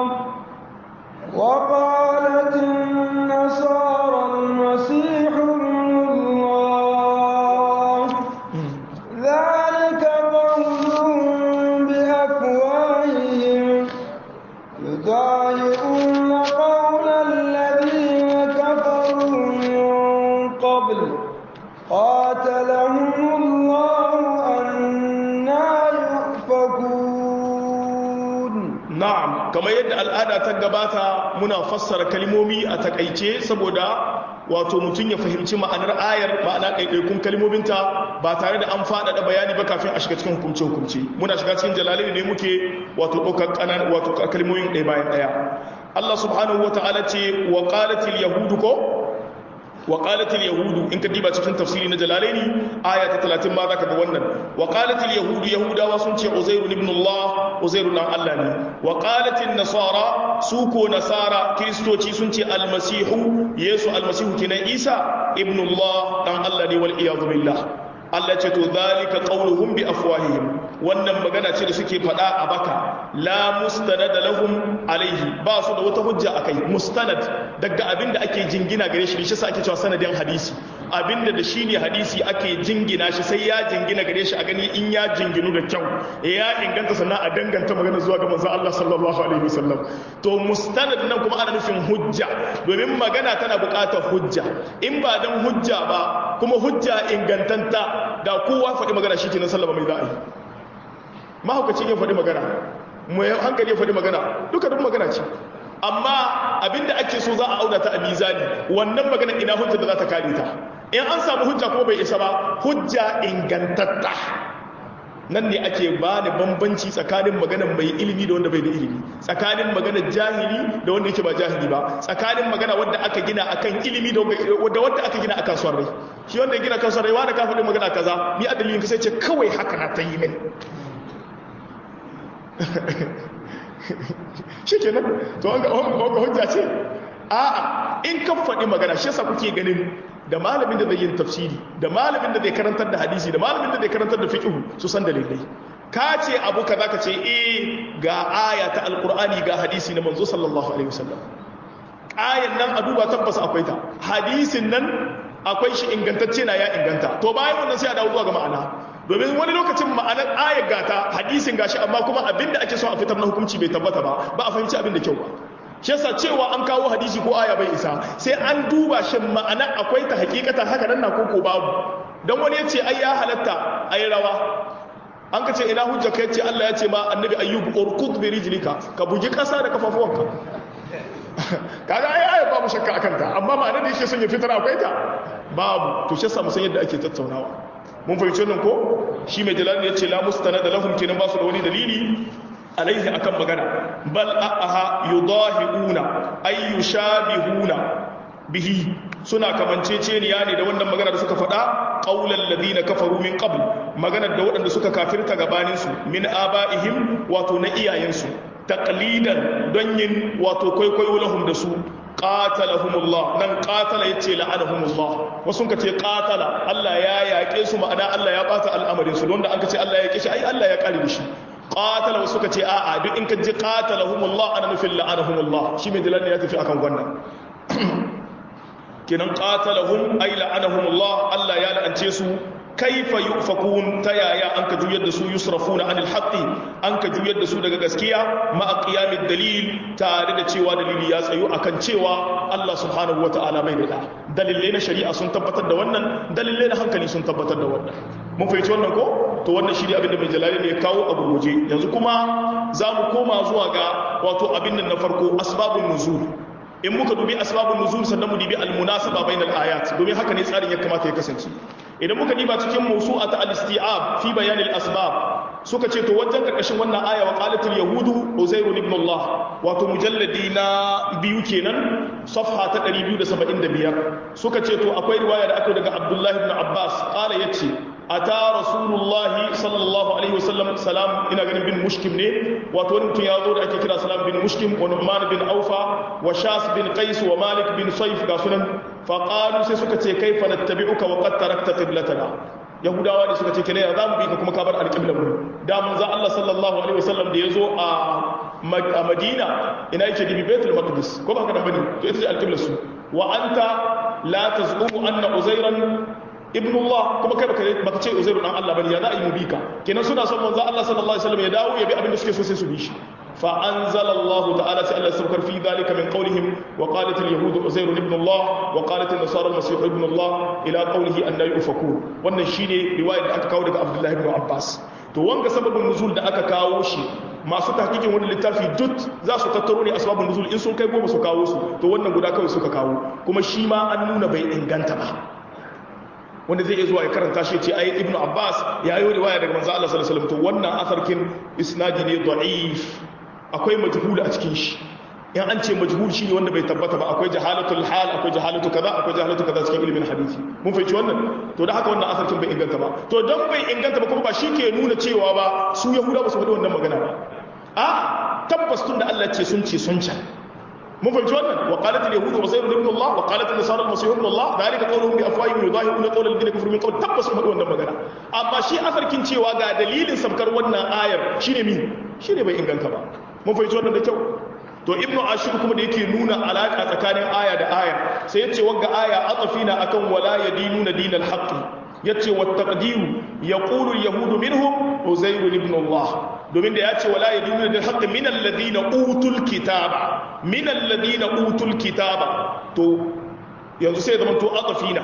وقالت النصارى المسيح ابن الله ذلك قولهم بأفواههم يضاهئون قول الذين كفروا من قبل قاتلهم الله أن kamar yadda al'ada ta gabata muna fassara kalmomi a takaice saboda wato mutum ya fahimci ma'anar ayar ma'ana ɗaiɗaikun kalmominta ba tare da an faɗaɗa bayani ba kafin a shiga cikin hukumce-hukumce muna shiga cikin jalalai ne muke wato ɗaukar ƙanan wato kalmomin ɗaya bayan ɗaya Allah subhanahu wa ta'ala ce wa qalatil yahudu ko wa qalatil yahudu in ka diba cikin tafsiri na jalalaini aya ta 30 ma zaka ga wannan wa qalatil yahudu yahudawa sun ce uzairu ibn Allah uzairu dan Allah ne wa qalatil nasara su ko nasara kristoci sun ce almasihu yesu almasihu kenan isa ibn Allah dan Allah ne wal iyad billah Allah ce to zalika qauluhum bi afwahihim wannan magana ce da suke faɗa a baka la mustanad lahum alaihi ba su da wata hujja akai mustanad daga abinda ake jingina gare shi shi sa ake cewa sanadin hadisi abinda da shine hadisi ake jingina shi sai ya jingina gare shi a gani in ya jinginu da kyau ya inganta sannan a danganta magana zuwa ga manzon Allah sallallahu alaihi wasallam to mustanad nan kuma ana nufin hujja domin magana tana buƙatar hujja in ba dan hujja ba kuma hujja ingantanta da kowa faɗi magana shi kenan sallama mai za'a yi mahaukacin yin faɗi magana mai hankali ya faɗi magana duka duk magana ce amma abinda ake so za a auna ta a mizani wannan magana ina hujja da za ta kare ta in an samu hujja kuma bai isa ba hujja ingantatta nan ne ake ba da bambanci tsakanin maganar mai ilimi da wanda bai da ilimi tsakanin maganar jahili da wanda yake ba jahili ba tsakanin magana wanda aka gina akan ilimi da wanda aka gina akan son rai shi wanda ya gina kan son rai wanda ka faɗi magana kaza ni a dalilin ka sai ce kawai haka na ta yi min shi kenan to an ga hujja ce a'a in ka faɗi magana shi yasa kuke ganin da malamin da zai yin tafsiri da malamin da zai karantar da hadisi da malamin da zai karantar da fiqh su san dalilai ka ce abu kaza ka ce eh ga aya ta alqur'ani ga hadisi na manzo sallallahu alaihi wasallam ayan nan a duba tabbas akwai ta hadisin nan akwai shi ingantacce na ya inganta to bayan wannan sai a dawo zuwa ga ma'ana domin wani lokacin ma'anar ayar gata hadisin gashi amma kuma abinda ake so a fitar na hukunci bai tabbata ba ba a fahimci abin da kyau ba shi yasa cewa an kawo hadisi ko aya bai isa sai an duba shi ma'ana akwai ta hakikata haka nan na koko babu dan wani ya ce ai ya halatta ai rawa an ka ce ina hujja ka yace Allah ya ce ma annabi ayyub urkud bi rijlika ka bugi kasa da kafafuwanka kaga ai aya babu shakka akan ta amma ma'anar da yake son ya fitar akwai ta babu to shi yasa mu san yadda ake tattaunawa mun fahimci wannan ko shi mai jalal ya ce la mustanada lahum kenan ba su da wani dalili alaihi akan magana bal aha yudahiuna ay yushabihuna bihi suna kamanceceniya ne da wannan magana da suka faɗa qaulal ladina kafaru min qabl maganar da waɗanda suka kafirta gabanin su min abaihim wato na iyayensu taqlidan don yin wato kwaikwayo lahum da su qatalahumullah nan qatala yace la'anahumullah wasu ka ce qatala Allah ya yaƙe su ma'ana Allah ya bata al'amarin su don da an ka ce Allah ya yaƙe shi ai Allah ya kare da shi qatala wasu ka ce a'a duk in ka ji qatalahumullah ana nufin la'anahumullah shi mai dalilin ya tafi akan wannan kenan qatalahum ay la'anahumullah Allah ya la'ance su kaifa yufakun ta yaya an ka juyar da su yusrafuna anil haqqi an ka juyar da su daga gaskiya ma qiyamid dalil tare da cewa dalili ya tsayo akan cewa Allah subhanahu wataala bai da dalilai na shari'a sun tabbatar da wannan dalilai na hankali sun tabbatar da wannan mun fahimci wannan ko to wannan shi ne abin da mai jalali ne ya kawo a gurguje yanzu kuma za mu koma zuwa ga wato abin nan na farko asbabun nuzul in muka dubi asbabun nuzul sannan mu dubi almunasaba bainal ayat domin haka ne tsarin ya kamata ya kasance idan muka diba cikin mawsu'at al-isti'ab fi bayan al-asbab suka ce to wajen karkashin wannan aya wa qalatul yahudu uzair ibn Allah wato mujalladi na biyu kenan safha ta 275 suka ce to akwai riwaya da aka daga Abdullah ibn Abbas qala yace ata rasulullah sallallahu alaihi wasallam salam ina ganin bin mushkim ne wato wani mutum ya zo da ake kira salam bin mushkim wa nu'man bin aufa wa shas bin qais wa malik bin sayf ga sunan faƙalu sai suka ce kai fanattabi'uka wa qad tarakta qiblatana yahudawa ne suka ce kene ya zamu bi ka kuma ka bar alqiblar mu da manzo Allah sallallahu alaihi wasallam da yazo a a Madina ina yake dibi Baitul Maqdis ko ba ka da bane to ita ce alqiblar su wa anta la tazumu anna uzairan ibn Allah kuma kai baka baka ce uzairu dan Allah bane ya za a yi mu bi ka kenan suna son manzo Allah sallallahu alaihi wasallam ya dawo ya bi abin da suke so sai su bi shi فأنزل الله تعالى سأل السبكر في ذلك من قولهم وقالت اليهود عزير ابن الله وقالت النصارى المسيح ابن الله إلى قوله أن يؤفكون wannan shine riwayar da aka kawo daga Abdullah ibn Abbas to wanga sababin nuzul da aka kawo shi masu tahqiqin wannan littafi duk za su tattaro ne asbabun nuzul in sun kai goma su kawo su to wannan guda kawai suka kawo kuma shi ma an nuna bai inganta ba wanda zai iya zuwa ya karanta shi ce ai ibnu abbas ya yi riwaya daga manzo Allah sallallahu alaihi wasallam to wannan asarkin isnadi ne da'if akwai majhul a cikin shi in an ce majhul shine wanda bai tabbata ba akwai jahalatul hal akwai jahalatu kaza akwai jahalatu kaza cikin ilimin hadisi mun fahimci wannan to da haka wannan asarkin bai inganta ba to dan bai inganta ba kuma ba shi ke nuna cewa ba su yahuda ba su faɗi wannan magana ba a tabbas tun da Allah ce sun ce sun can mun fahimci wannan wa qalat al yahud uzair ibn Allah wa qalat an nasara al masih ibn Allah dalika qawluhum bi afwahihim yudahiruna qawla alladhina kafaru min qabl tabbas sun faɗi wannan magana amma shi asarkin cewa ga dalilin sabkar wannan ayar shine mi shine bai inganta ba mun fahimci wannan da kyau to ibnu ashur kuma da yake nuna alaka tsakanin aya da aya sai yace wanga aya atafina akan wala yadinuna dinal haqqi yace wa taqdiru yaqulu al-yahudu minhum uzair ibn Allah domin da yace wala yadinuna dinal haqqi min alladhina utul kitaba min alladhina utul kitaba to yanzu sai zaman to atafina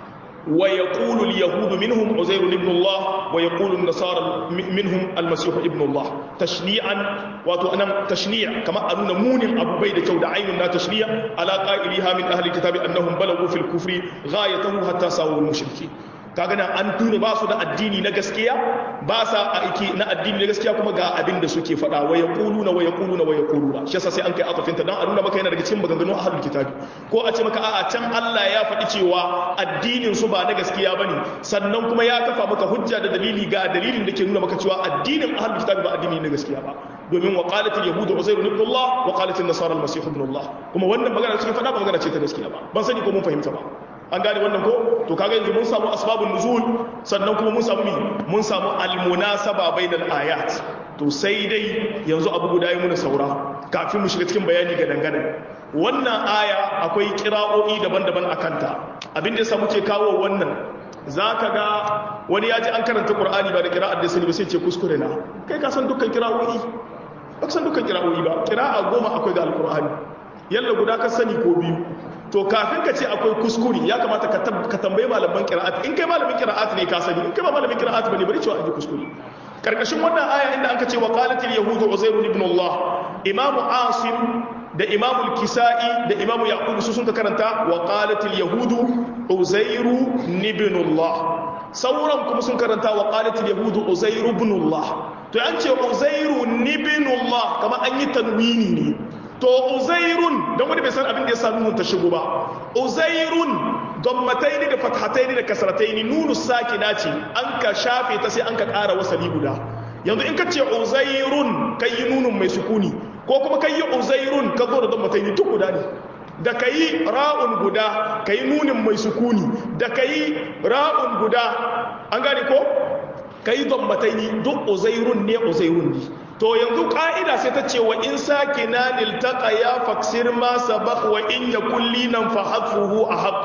wa yaqulu al-yahudu minhum uzair ibn Allah wa yaqulu an-nasara minhum al-masih ibn Allah tashni'an wato anan tashni' kama anuna munin abubai da kyau da ainun na tashni' ala qa'iliha min ahli kitabi annahum balagu fil kufri ghayatahu hatta sawu al-mushriki kaga nan an tune ba su da addini na gaskiya ba sa aiki na addini na gaskiya kuma ga abin da suke faɗa wa yaquluna wa yaquluna wa yaquluna shi yasa sai an kai atafinta dan a nuna maka yana daga cikin maganganun ahlul kitabi ko a ce maka a'a can Allah ya faɗi cewa addinin su ba na gaskiya bane sannan kuma ya kafa maka hujja da dalili ga dalilin da ke nuna maka cewa addinin ahlul kitabi ba addini na gaskiya ba domin wa qalat al yahud uzair ibn Allah wa qalat an nasara al masih ibn Allah kuma wannan magana suke faɗa ba magana ce ta gaskiya ba ban sani ko mun fahimta ba an gane wannan ko to kaga yanzu mun samu asbabun nuzul sannan kuma mun samu mi mun samu almunasaba bainal ayat to sai dai yanzu abu guda yi muna saura kafin mu shiga cikin bayani ga dangane wannan aya akwai kira'o'i daban-daban a kanta abin da yasa muke kawo wannan zaka ga wani ya ji an karanta qur'ani ba da kira'ar da sani ba sai ce kuskure na kai ka san dukkan kira'o'i ba san dukkan kira'o'i ba kira'a goma akwai ga alqur'ani yalla guda ka sani ko biyu to kafin ka ce akwai kuskuri ya kamata ka tambayi malaman kira'at in kai malamin kira'at ne ka sani in kai ba malamin kira'at bane bari cewa an yi kuskuri karkashin wannan aya inda anka ce wa qalatil yahudu uzair ibn Allah imam asim da imam al-kisai da imam yaqub su sun ka karanta wa qalatil yahudu uzair ibn Allah sauran kuma sun karanta wa qalatil yahudu uzair ibn Allah to an ce uzair ibn Allah kamar an yi tanwini ne to uzairun don wani bai san abin da ya sa nunun ta shigo ba uzairun gammataini da fathataini da kasrataini nunu sakina ce an ka shafe ta sai an ka ƙara wasali guda yanzu in ka ce uzairun kai yi nunun mai sukuni ko kuma kai yi uzairun ka zo da gammataini duk guda ne da ka yi ra'un guda ka yi nunin mai sukuni da ka yi ra'un guda an gane ko ka yi gammataini duk uzairun ne uzairun ne to yanzu ƙa'ida sai ta ce wa in sake na niltaka ya faksir ma sabak wa in ya kulli nan fa hafuhu a haƙ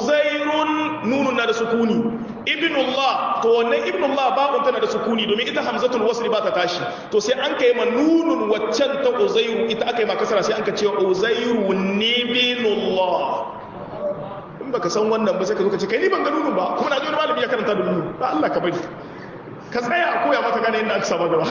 uzairun nunu na da sukuni ibnullah to wannan ibnullah babun tana da sukuni domin ita hamzatul wasli ba ta tashi to sai an kai ma nunun waccan ta uzairu ita aka yi ma kasara sai an ka ce uzairu ibnullah in baka san wannan ba sai ka zo ka ce kai ni ban ga nunun ba kuma na ji wani malami ya karanta da nunun ba Allah ka bari ka tsaya a koya maka gane inda aka saba gaba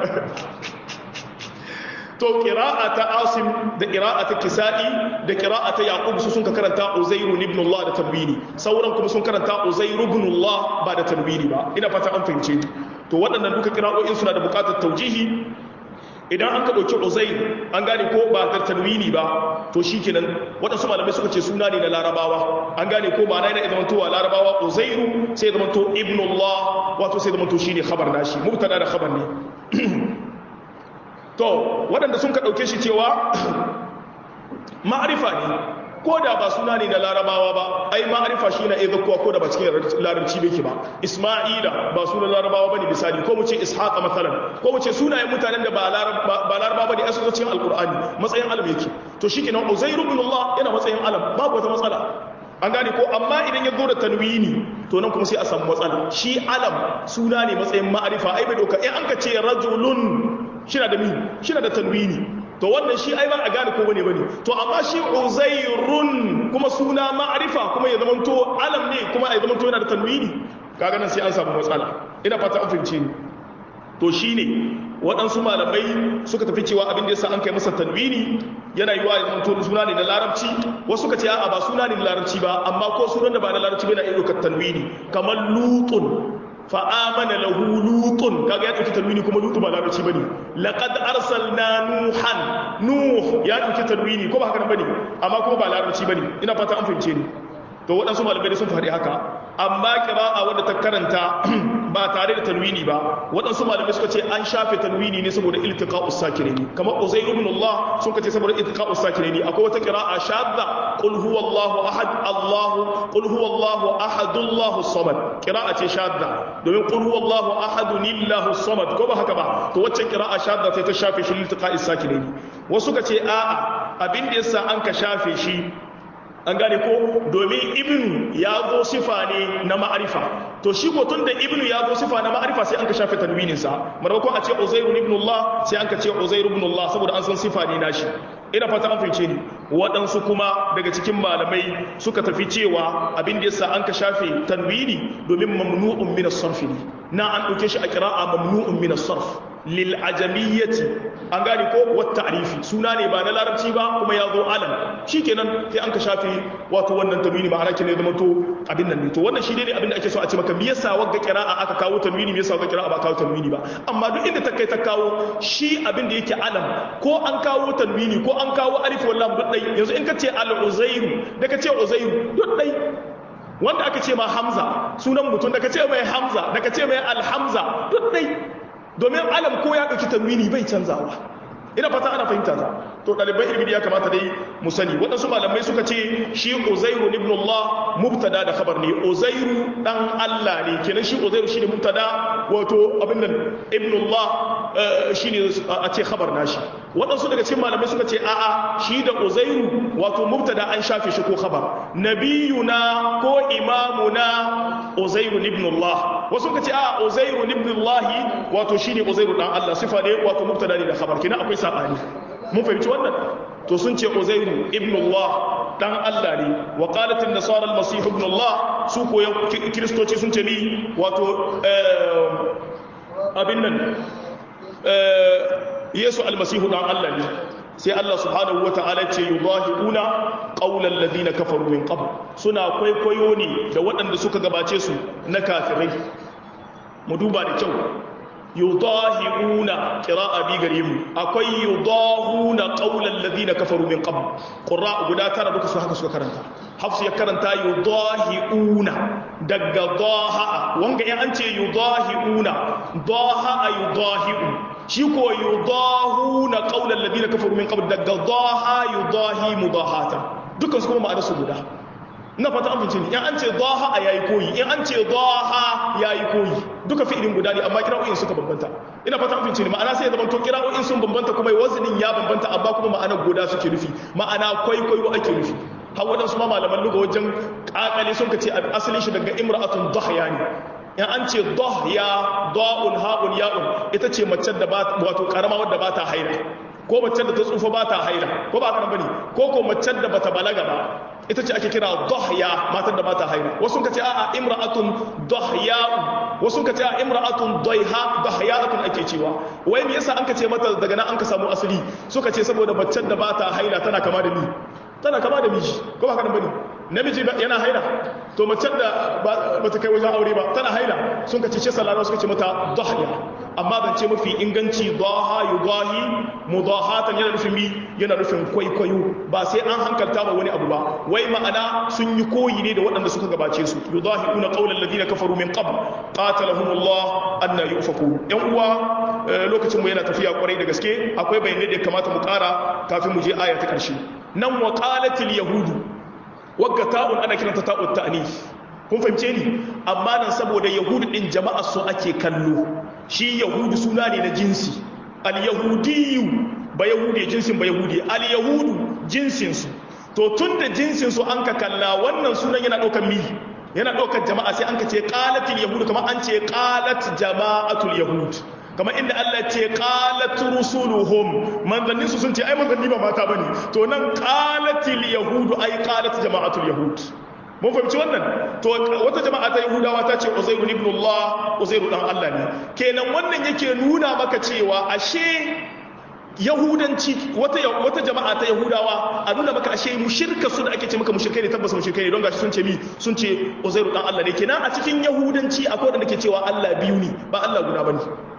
to qira'ata asim da qira'ata kisa'i da qira'ata yaqub su sun ka karanta uzairu ibn allah da tanwini sauran kuma sun karanta uzairu ibn allah ba da tanwini ba ina fata an fahimce to waɗannan duka qira'o'in suna da buƙatar taujihi idan an ka ɗauki uzair an gane ko ba da tanwini ba to shi kenan waɗansu malamai suka ce suna ne na larabawa an gane ko ba na yana zama towa larabawa uzairu sai zama to ibnullah wato sai zama to shi ne khabar nashi mubtada da khabar ne to waɗanda sun ka ɗauke shi cewa ma'arifa ne ko da ba suna ne na larabawa ba ai ma'arifa shi na iya kuwa ko da ba cikin larabci bai ba isma'ila ba sunan larabawa ba ne misali ko mu ce ishaqa matsalan ko mu ce sunayen mutanen da ba larabawa ba ne asu cikin alkur'ani matsayin alam yake to shi kenan uzairu ibn allah yana matsayin alam babu wata matsala an gane ko amma idan ya zo da tanwini to nan kuma sai a samu matsala shi alam suna ne matsayin ma'arifa ai bai doka in an ka ce rajulun shina da mi shina da tanwini to wannan shi ai ba a gane ko bane bane to amma shi uzairun kuma suna ma'arifa kuma ya zamanto alam ne kuma ya zamanto yana da tanwini kaga nan sai an samu matsala ina fata an fahimce ni to shine waɗansu malamai suka tafi cewa abin da yasa an kai masa tanwini yana yi wa yanzu suna ne na larabci wasu suka ce a'a ba suna ne na larabci ba amma ko sunan da ba na larabci bai na iya ɗaukar tanwini kamar lutun fa'amana lahu lutun kaga ya ɗauki tanwini kuma lutu ba larabci bane laqad arsalna nuhan nuh ya ɗauki tanwini ko ba haka bane amma kuma ba larabci bane ina fata an fahimce ni to waɗansu malamai sun faɗi haka amma kira'a wadda ta karanta ba tare da tanwini ba waɗansu malamai suka ce an shafe tanwini ne saboda iltiqa'us sakirani kamar Uzayr ibn Allah sun ce saboda iltiqa'us sakirani akwai wata kira'a shadda qul huwallahu ahad Allahu qul huwallahu ahad Allahu samad kira'a ce shadda domin qul huwallahu ahad lillahu samad ko ba haka ba to waccan kira'a shadda sai ta shafe shi iltiqa'is sakirani wasu ka ce a'a abin da yasa an ka shafe shi an gane ko domin ibnu ya zo sifa ne na ma'arifa to shi ko tun da ibnu ya zo sifa na ma'arifa sai an ka shafe tanwinin sa maimakon a ce uzairu ibn Allah sai an ka ce uzairu ibn Allah saboda an san sifa ne nashi ina fata an fice ni waɗansu kuma daga cikin malamai suka tafi cewa abin da yasa an ka shafe tanwini domin mamnu'un min as-sarf na an dauke shi a qira'a mamnu'un min as-sarf lil ajamiyyati an gane ko wat ta'rifi suna ne ba na larabci ba kuma ya zo alam shikenan sai an ka shafe wato wannan tanwini ma'ana kin ne zama to abin nan ne to wannan shi ne abin da ake so a ce maka me yasa wagga qira'a aka kawo tanwini me yasa wagga qira'a ba kawo tanwini ba amma duk inda ta kai ta kawo shi abin da yake alam ko an kawo tanwini ko an kawo alif wallam duk dai yanzu in ka ce al-uzairu da ka ce uzairu duk dai wanda aka ce ma hamza sunan mutum da ka ce mai hamza da ka ce mai alhamza duk dai domin alam ko ya ɗauki tanwini bai canzawa ina fata ana fahimta ta to ɗaliban ilimi ya kamata dai mu sani waɗansu malamai suka ce shi uzairu ibn Allah mubtada da khabar ne uzairu dan Allah ne kenan shi uzairu shine mubtada wato abin nan ibn Allah shine a ce khabar nashi waɗansu daga cikin malamai suka ce a'a shi da uzairu wato mubtada an shafe shi ko khabar nabiyuna ko imamuna uzairu ibn Allah wasu suka ce a'a uzairu ibn Allah wato shine uzairu dan Allah sifa ne wato mubtada ne da khabar kenan akwai sabani mun fahimci wannan to sun ce uzairu ibn Allah dan Allah ne wa qalat an-nasara al-masih ibn Allah su ko kristoci sun ce ni wato abin nan yesu almasihu dan Allah ne sai Allah subhanahu wata'ala ce yudahiuna qaulal ladina kafaru min qabl suna kwaikwayo ne da waɗanda suka gabace su na kafirai mu duba da kyau yudahiuna qira'a bi gare mu akwai yudahuna qaulal ladina kafaru min qabl qurra guda tara duka su haka suka karanta hafsu ya karanta yudahiuna daga daha wanga in an ce yudahiuna daha yudahiu shi ko yudahuna qaulal ladina kafaru min qabl daga daha yudahi mudahata dukan su kuma ma'ana su guda na fata an fice ni in an ce daha a yayi koyi in an ce daha yayi koyi duka fi'ilin guda ne amma kira'o'in suka bambanta ina fata an fice ni ma'ana sai ya zama to kira'o'in sun bambanta kuma wazinin ya bambanta amma kuma ma'anar guda suke nufi ma'ana kwaikwayo ake nufi har waɗansu ma malaman luga wajen ƙaƙale sun ka ce asalin shi daga imra'atun dahya ne in an ce dahya da'un ha'un ya'un ita ce mace da ba wato karama wadda ba ta haila ko mace da ta tsufa ba ta haila ko ba haka bane ko ko mace da bata balaga ba ita ce ake kira dahya matan da ba ta haila wasu ka ce a'a imra'atun dahya wasu ka ce a'a imra'atun daiha dahyatun ake cewa wai me yasa an ka ce mata daga nan an ka samu asali suka ce saboda mace da ba ta haila tana kama da ni tana kama da miji ko ba haka bane namiji yana haila to mace da ba ta kai wajen aure ba tana haila sun ka ce sallallahu suka ce mata dahya amma ban ce mafi inganci daha yudahi mudahatan yana nufin mi yana nufin kwaikwayo ba sai an hankalta ba wani abu ba wai ma'ana sun yi koyi ne da waɗanda suka gabace su yudahiuna qawlan ladina kafaru min qabl qatalahumullah anna yufaku yan uwa lokacin mu yana tafiya kwarai da gaske akwai bayanai da ya kamata mu ƙara kafin mu je aya ta ƙarshe nan wa qalatil yahudu wagga ta'un ana kiranta ta'ut ta'nif kun fahimce ni amma nan saboda yahudu din jama'a su ake kallo shi yahudu suna ne na jinsi al yahudiyu ba yahudi jinsin ba yahudi al yahudu jinsin su to tunda jinsin su an ka kalla wannan sunan yana daukar mi yana daukar jama'a sai an ka ce qalatil yahudu kamar an ce qalat jama'atul yahud kamar inda Allah ce qalat rusuluhum manzannin su sun ce ai manzanni ba mata bane to nan qalatil yahudu ai qalat jama'atul yahud mun fahimci wannan to wata jama'a ta yahudawa ta ce uzairu ibn Allah uzairu dan Allah ne kenan wannan yake nuna maka cewa ashe yahudanci wata wata jama'a ta yahudawa a nuna maka ashe mushirka su da ake ce maka mushrikai ne tabbas mushrikai ne don gashi sun ce mi sun ce uzairu dan Allah ne kenan a cikin yahudanci akwai wanda ke cewa Allah biyu ne ba Allah guda bane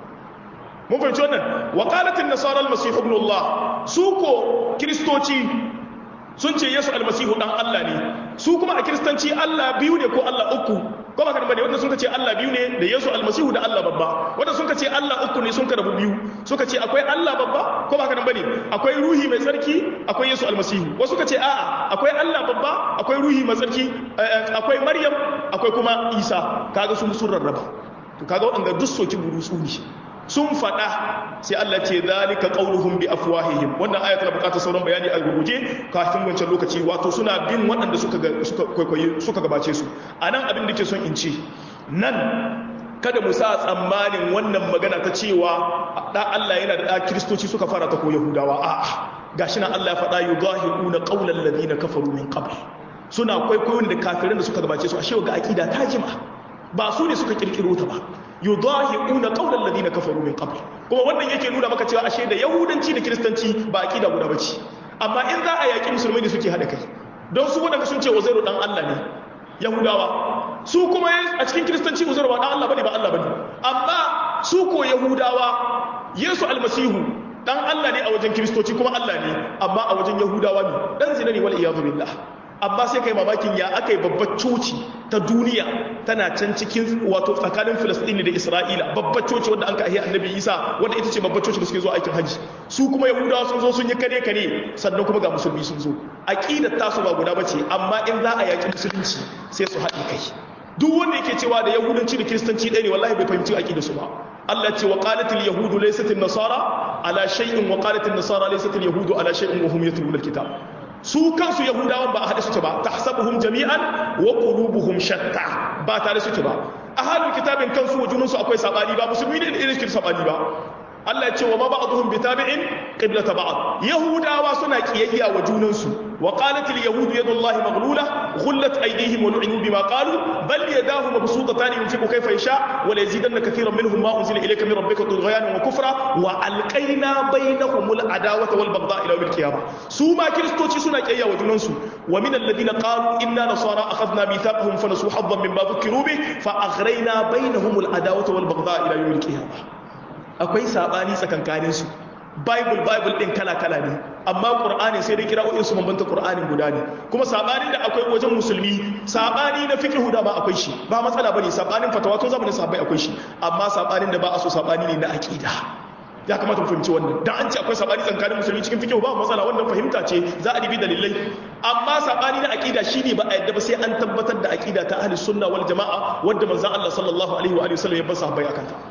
mun fahimci wannan wa qalat an-nasara al-masih ibn Allah su ko kristoci sun ce yesu almasihu dan Allah ne su kuma a kiristanci Allah biyu ne ko Allah uku ko ba kan bane wanda sun ce Allah biyu ne da yesu almasihu da Allah babba wanda sun ce Allah uku ne sun karabu biyu suka ce akwai Allah babba ko ba kan bane akwai ruhi mai tsarki akwai yesu almasihu wasu suka ce a'a akwai Allah babba akwai ruhi mai tsarki akwai maryam akwai kuma isa kaga sun sun rarraba to kaga wanda duk soki burusu ne sun faɗa sai Allah ce zalika qauluhum bi afwahihim wannan aya tana buƙatar sauran bayani a gurguje kafin wancan lokaci wato suna bin waɗanda suka suka kwaikwaye suka gabace su anan abin da ke son in ce nan kada mu sa tsammanin wannan magana ta cewa da Allah yana da kristoci suka fara ta ko yahudawa a'a gashi nan Allah ya faɗa yudahiuna qaulal ladina kafaru min qabl suna kwaikwayon da kafirin da suka gabace su ashe ga akida ta jima ba su ne suka kirkiro ta ba yudahiuna qawlan ladina kafaru min qabl kuma wannan yake nuna maka cewa ashe da yahudanci da kristanci ba akida guda bace amma in za a yaki musulmai ne suke hada kai don su wadanda sun ce uzairu dan Allah ne yahudawa su kuma a cikin kristanci uzairu ba dan Allah bane ba Allah bane amma su ko yahudawa yesu almasihu dan Allah ne a wajen kristoci kuma Allah ne amma a wajen yahudawa ne dan zina ne wal iyadu billah amma sai kai mamakin ya aka yi babbar coci ta duniya tana can cikin wato tsakanin filistini da isra'ila babbar coci wanda an ka ahi annabi isa wanda ita ce babbar coci da suke zo aikin hajji su kuma yahudawa sun zo sun yi kare kare sannan kuma ga musulmi sun zo aqidar tasu ba guda bace amma in za a yaki musulunci sai su haɗi kai duk wanda yake cewa da yahudanci da kiristanci ɗaya ne wallahi bai fahimci aqidar su ba Allah ce wa qalatil yahudu laysat an-nasara ala shay'in wa qalatil nasara laysat al-yahudu ala shay'in wa hum yatluna al-kitab su kansu yahudawan ba a haɗe suke ba ta hasabuhum jami'an wa qulubuhum shatta ba tare suke ba ahlul kitabin kansu wa junansu akwai sabani ba musulmi ne irin cikin sabani ba Allah ya ce wa ma ba'dhum bitabi'in qiblata ba'd yahudawa suna kiyayya wa junansu wa qalat al yahud yadullahi maghlula ghullat aydihim wa lu'inu bima qalu bal yadahu mabsutatan yunfiqu kayfa yasha wa la yazidanna katiran minhum ma unzila ilayka min rabbika tughyanan wa kufra wa alqayna bainahum al adawata wal baghdha ila yawm al qiyamah su ma kristoci suna kiyayya wa junansu wa min alladhina qalu inna nasara akhadna mithaqahum fa nasu haddan mimma dhukiru bih fa aghrayna bainahum al adawata wal baghdha ila yawm al qiyamah akwai sabani tsakankanin su bible bible din kala kala ne amma qur'ani sai dai kira'o'in su bambanta qur'anin guda ne kuma sabanin da akwai wajen musulmi sabani na fiqh da ba akwai shi ba matsala bane sabanin fatawa tun zamanin sahabbai akwai shi amma sabanin da ba a so sabani ne na aqida ya kamata mu fahimci wannan dan an ce akwai sabani tsakanin musulmi cikin fiqh ba matsala wannan fahimta ce za a dibi dalilai amma sabani na aqida shine ba a yadda ba sai an tabbatar da aqida ta ahli sunna wal jamaa wanda manzon Allah sallallahu alaihi wa alihi wasallam ya bar sahabbai akan ta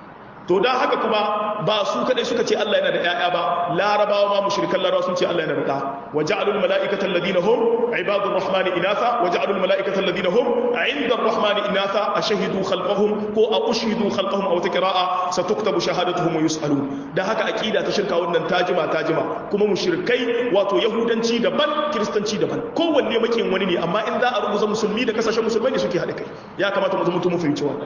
to dan haka kuma ba su kadai suka ce Allah yana da ƴaƴa ba larabawa ma mushrikan larabawa sun ce Allah yana da da wa ja'alul mala'ikata alladhina hum ibadur rahmani inatha wa ja'alul mala'ikata alladhina hum 'inda ar-rahmani inatha ashhadu khalqahum ko a ushhidu khalqahum aw taqra'a satuktabu shahadatuhum wa yus'alun dan haka aqida ta shirka wannan tajima tajima kuma mushrikai wato yahudanci daban kristanci daban kowanne makin wani ne amma in za a rubuta musulmi da kasashen musulmai ne suke haɗa kai ya kamata mu zama mu fahimci wannan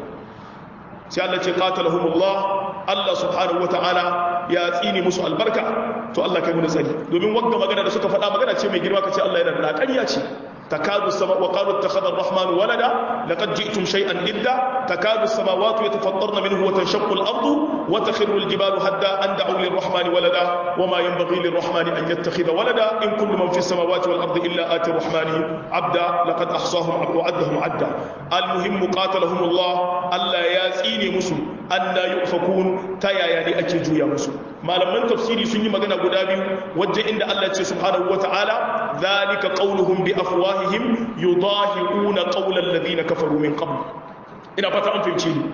sai Allah ce qatalahumullah Allah subhanahu wataala ya tsini musu albarka to Allah kai mu da tsari domin wagga magana da suka faɗa magana ce mai girma kace Allah yana da ƙarya ce takadu sama wa qalu ittakhadha ar-rahmanu walada laqad ji'tum shay'an idda takadu as-samawati yatafattarna minhu wa tanshaqqu al-ardu wa takhirru al-jibalu hadda an da'u lir-rahmani walada wa ma yanbaghi lir-rahmani an yattakhidha walada in kullu man fi as-samawati wal-ardi illa ati ar-rahmani 'abda laqad ahsahum wa 'addahum 'adda al-muhim qatalahum Allah Allah ya tsine musu anna yufakun ta yaya ne ake juya musu malaman tafsiri sun yi magana guda biyu wajen inda Allah ce subhanahu wata'ala zalika qauluhum bi afwahihim yudahiuna qawla alladhina kafaru min qabl ina fata an fahimci ni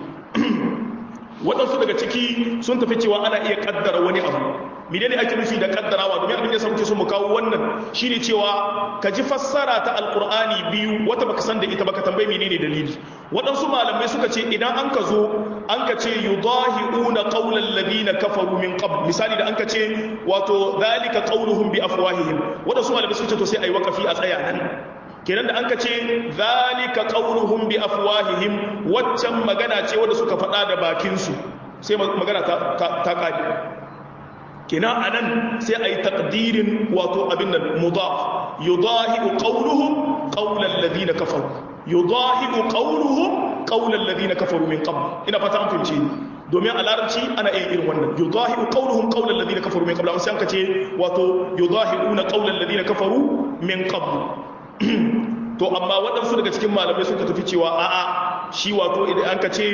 waɗansu daga ciki sun tafi cewa ana iya kaddara wani abu menene ake nufi da kaddarawa domin abin da yasa muke so mu kawo wannan shine cewa ka ji fassara ta alqur'ani biyu wata baka san da ita baka tambayi menene dalili waɗansu malamai suka ce idan an ka zo an ka ce yudahiuna qawla alladhina kafaru min qabl misali da an ka ce wato zalika qawluhum bi afwahihim waɗansu malamai suka ce to sai ayi waqafi a tsaya nan kenan da an ka ce zalika qauluhum bi afwahihim waccan magana ce wanda suka faɗa da bakinsu sai magana ta ta kadi kenan anan sai ayi taqdirin wato abin nan mudaf yudahibu qawluhum qawla alladhina kafaru yudahibu qawluhum qawla alladhina kafaru min qabl ina fata an fahimce ni domin a larabci ana iya irin wannan yudahibu qawluhum qawla alladhina kafaru min qabl an sai an kace wato yudahibuna qawla alladhina kafaru min qabl to amma waɗansu daga cikin malamai suka tafi cewa a'a shi wato idan an kace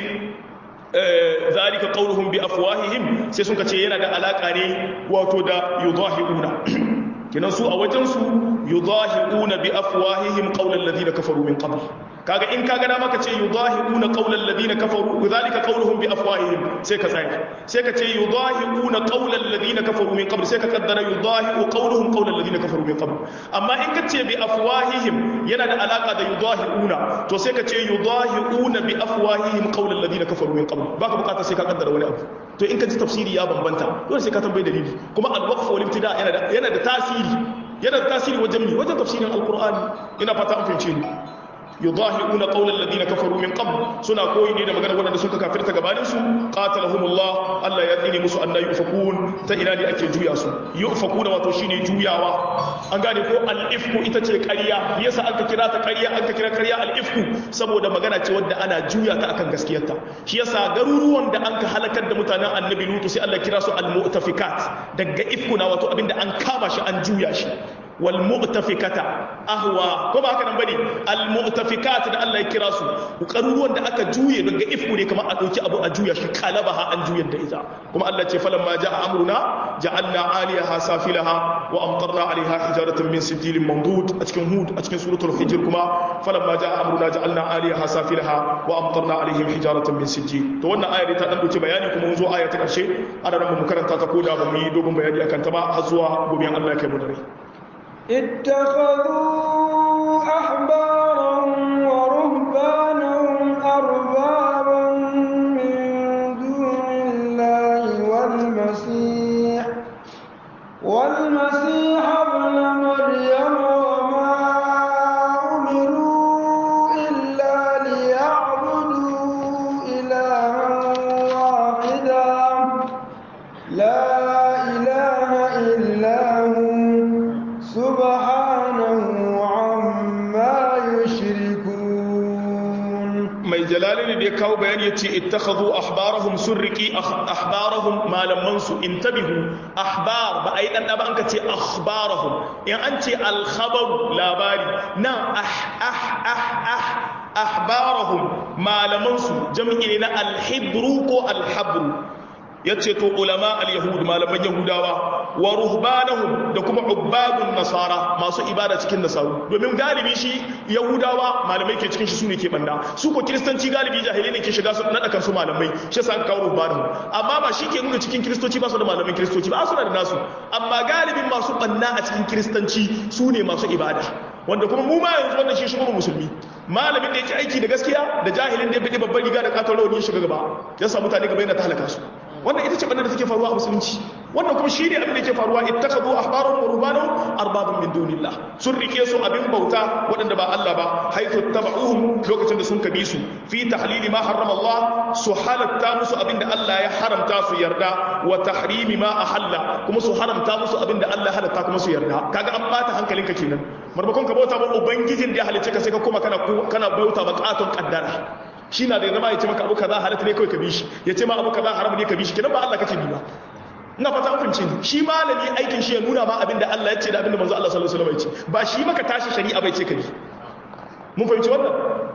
zalika qauluhum bi afwahihim sai sun kace yana da alaka ne wato da yudahiuna kinan su a wajen su yudahiuna bi afwahihim qaulal ladina kafaru min qabl kaga in kaga da maka ce yudahiuna qaulal ladina kafaru zalika qauluhum bi afwahihim sai ka tsaya sai ka ce yudahiuna qaulal ladina kafaru min qabl sai ka kaddara yudahiu qauluhum qaulal ladina kafaru min qabl amma in ka ce bi afwahihim yana da alaka da yudahiuna to sai ka ce yudahiuna bi afwahihim qaulal ladina kafaru min qabl baka bukata sai ka kaddara wani abu to in ka ji tafsiri ya bambanta dole sai ka tambayi dalili kuma al-waqf wal ibtida yana da yana da tasiri yana da tasiri wajen mi wajen tafsirin al-qur'ani ina fata an fahimce ni yudahiuna qawla alladhina kafaru min qabl suna koyi ne da maganar wanda suka kafirta gabanin su qatalahumullah Allah ya tsine musu annabi yufakun ta ina ne ake juya su yufakun wato shine juyawa an gane ko al-ifku ita ce ƙarya yasa aka kira ta ƙarya aka kira ƙarya al-ifku saboda magana ce wadda ana juya ta akan gaskiyarta shi yasa garuruwan da an ka halakar da mutanen annabi lutu sai Allah kira su al-mu'tafikat daga ifkuna wato abinda an kama shi an juya shi wal mu'tafikata ahwa ko ba haka nan bane al mu'tafikat da Allah ya kira su garuruwan da aka juye daga ifku ne kamar a dauki abu a juya shi kalabaha an juyar da ita kuma Allah ce falan ma ja'a amruna ja'alna 'aliyaha safilaha wa amtarna 'alayha hijaratan min sijilin mamdud a cikin hud a cikin suratul hijr kuma falan ma ja'a amruna ja'alna 'aliyaha safilaha wa amtarna 'alayhim hijaratan min sijil to wannan ayar ta dan dauki bayani kuma mun zo aya ta karshe ana ran mu karanta ta koda ba mu yi dogon bayani akan ta ba har zuwa gobe Allah ya kai mu da rai اتخذوا أحبارهم ورهبانهم أربابا من دون الله والمسيح والمسيح ابن مريم وما أمروا إلا ليعبدوا إلها واحدا لا إله إلا هو سبحانه عما يشركون mai jalalini da ya kawo bayani ya ce ittakhadhu ahbarahum surriki ahbarahum malaman su intabihu ahbar ba ai dan ba an ka ce akhbarahum in an ce al-khabar labari na ah ah ah ah ahbarahum malaman su jami'i ne na al-hibru ko al-habru yace to ulama al-yahud malaman yahudawa wa ruhbanahum da kuma ubbadun nasara masu ibada cikin nasaru domin galibi shi yahudawa malamai ke cikin shi su ne ke banda su ko kiristanci galibi jahilai ne ke shiga su nada kansu malamai shi yasa aka kawo ruhbanahum amma ba shi ke nuna cikin kiristoci ba su da malamin kiristoci ba su da nasu amma galibin masu banna a cikin kiristanci su ne masu ibada wanda kuma mu ma yanzu wannan shi shi kuma musulmi malamin da yake aiki da gaskiya da jahilin da ya bidi babban riga da katon rawani ya shiga gaba ya sa mutane gaba yana ta halaka su wannan ita ce banda da take faruwa a musulunci wannan kuma shi ne abin da ke faruwa ittakhadhu ahbarahum wa rubbanahum arbaban min dunillah sun rike su abin bauta waɗanda ba Allah ba haythu tabauhum lokacin da sun kabi su fi tahlili ma harrama Allah su halatta musu abin da Allah ya haramta su yarda wa tahrimi ma ahalla kuma su haramta musu abin da Allah halatta kuma su yarda kaga an bata hankalinka kenan marmakon ka bauta ba ubangijin da ya halicce ka sai ka koma kana kana bauta ba katon kaddara shi na da ya zama ya ce maka abu kaza halatta ne kawai ka bi shi ya ce ma abu kaza haram ne ka bi shi kenan ba Allah kake bi ba ina fata an ni shi malami aikin shi ya nuna ma abinda Allah ya ce da abinda manzo Allah sallallahu alaihi wasallam ya ce ba shi maka tashi shari'a bai ce ka bi mun fahimci wannan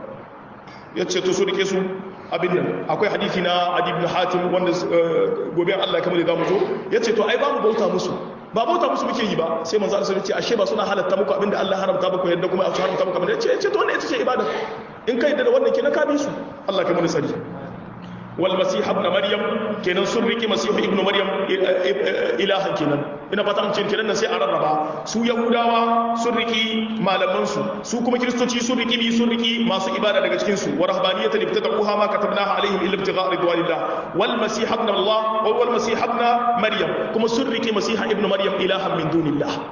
ya ce to su rike su abin nan akwai hadisi na Adi ibn Hatim wanda gobe Allah kamar da zamu zo ya ce to ai ba mu bauta musu ba bauta musu muke yi ba sai manzo Allah sallallahu alaihi wasallam ya ce ashe ba suna halatta muku abinda Allah haramta muku yadda kuma a haramta muku abinda ya ce ya ce to wannan ita ce ibada in kai da wannan kenan ka bi su Allah kai mana sani wal masih ibn maryam kenan sun riki masih ibn maryam ilahan kenan ina fata an ce kenan sai a rarraba su yahudawa sun riki malaman su su kuma kristoci sun riki bi sun riki masu ibada daga cikin su wa rahbaniyatan ibtada'uha ma katabnaha alaihim illa ibtigha'a ridwanillah wal masih ibn allah wal masih ibn maryam kuma sun riki masih ibn maryam ilahan min dunillah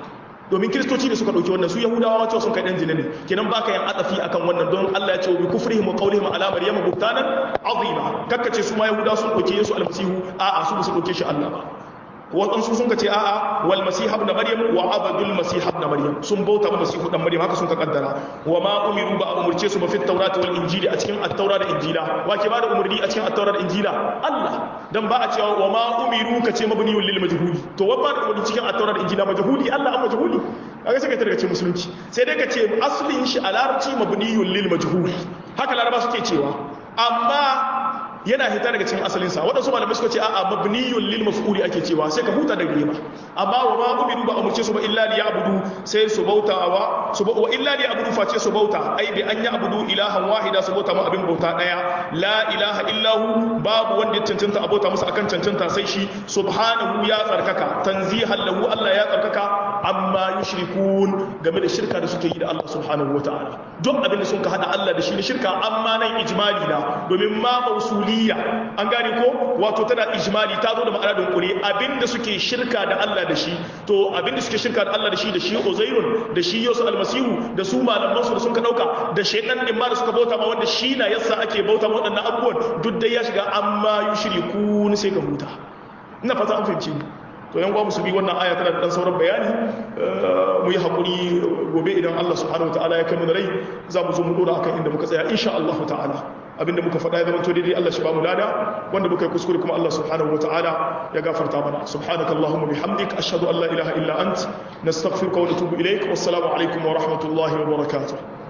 domin kiristoci ne suka dauki wannan su yahudawa ma cewa sun kai dan zina ne kenan baka yin atafi akan wannan don Allah ya ce bi kufrihim wa qawlihim ala maryama buhtanan azima kakkace su ma yahudawa sun dauke Yesu almasihu a'a su ba su dauke shi Allah ba waɗansu sun ka ce a'a wal masih ibn maryam wa abadul masih ibn maryam sun bauta ma masihu dan maryam haka sun ka kaddara wa ma umiru ba umurce su ba fit tawrati wal injili a cikin at-taura da injila wa ke ba da umurni a cikin at-taura da injila Allah dan ba a cewa wa ma umiru ka ce mabniyul lil majhuli to wa ba da umurni cikin at-taura da injila majhuli Allah an majhuli kaga sai ka tarka ce musulunci sai dai ka ce aslin shi a larabci mabniyul lil majhuli haka laraba suke cewa amma yana hita daga cikin asalinsa waɗansu malamai suka ce a'a mabniyun lil maf'uli ake cewa sai ka huta da rigima amma wa ma umiru ba umurce su ba illa li ya'budu sai su bauta wa su wa illa li ya'budu face su bauta ai bi an ya'budu ilahan wahida su bauta ma abin bauta daya la ilaha illahu babu wanda ya cancanta a bauta masa akan cancanta sai shi subhanahu ya tsarkaka tanzihan lahu Allah ya tsarkaka amma yushrikun game da shirka da suke yi da Allah subhanahu wataala duk abin da sun ka hada Allah da shi ne shirka amma nan ijmali na domin ma mausuli uluhiyya an gane ko wato tana ijmali ta zo da ma'ana dunkule abinda suke shirka da Allah da shi to abinda suke shirka da Allah da shi da shi Uzairun da shi Yusuf almasihu da su malaman su da sun ka dauka da shaytan din ma da suka bauta ma wanda shi na yasa ake bauta ma wadannan abubuwan duk dai ya shiga amma yushrikun sai ka huta ina fata an fahimci to yan uwa musulmi wannan aya tana da dan sauran bayani mu yi hakuri gobe idan Allah subhanahu wataala ya kai mu da rai za mu zo mu dora akan inda muka tsaya insha Allah ta'ala abinda muka faɗa ya zama to daidai Allah shi ba mu lada wanda muka yi kuskure kuma Allah subhanahu wataala ya gafarta mana subhanakallahumma bihamdik ashhadu an la ilaha illa ant nastaghfiruka wa natubu ilaik wassalamu alaikum wa rahmatullahi wa barakatuh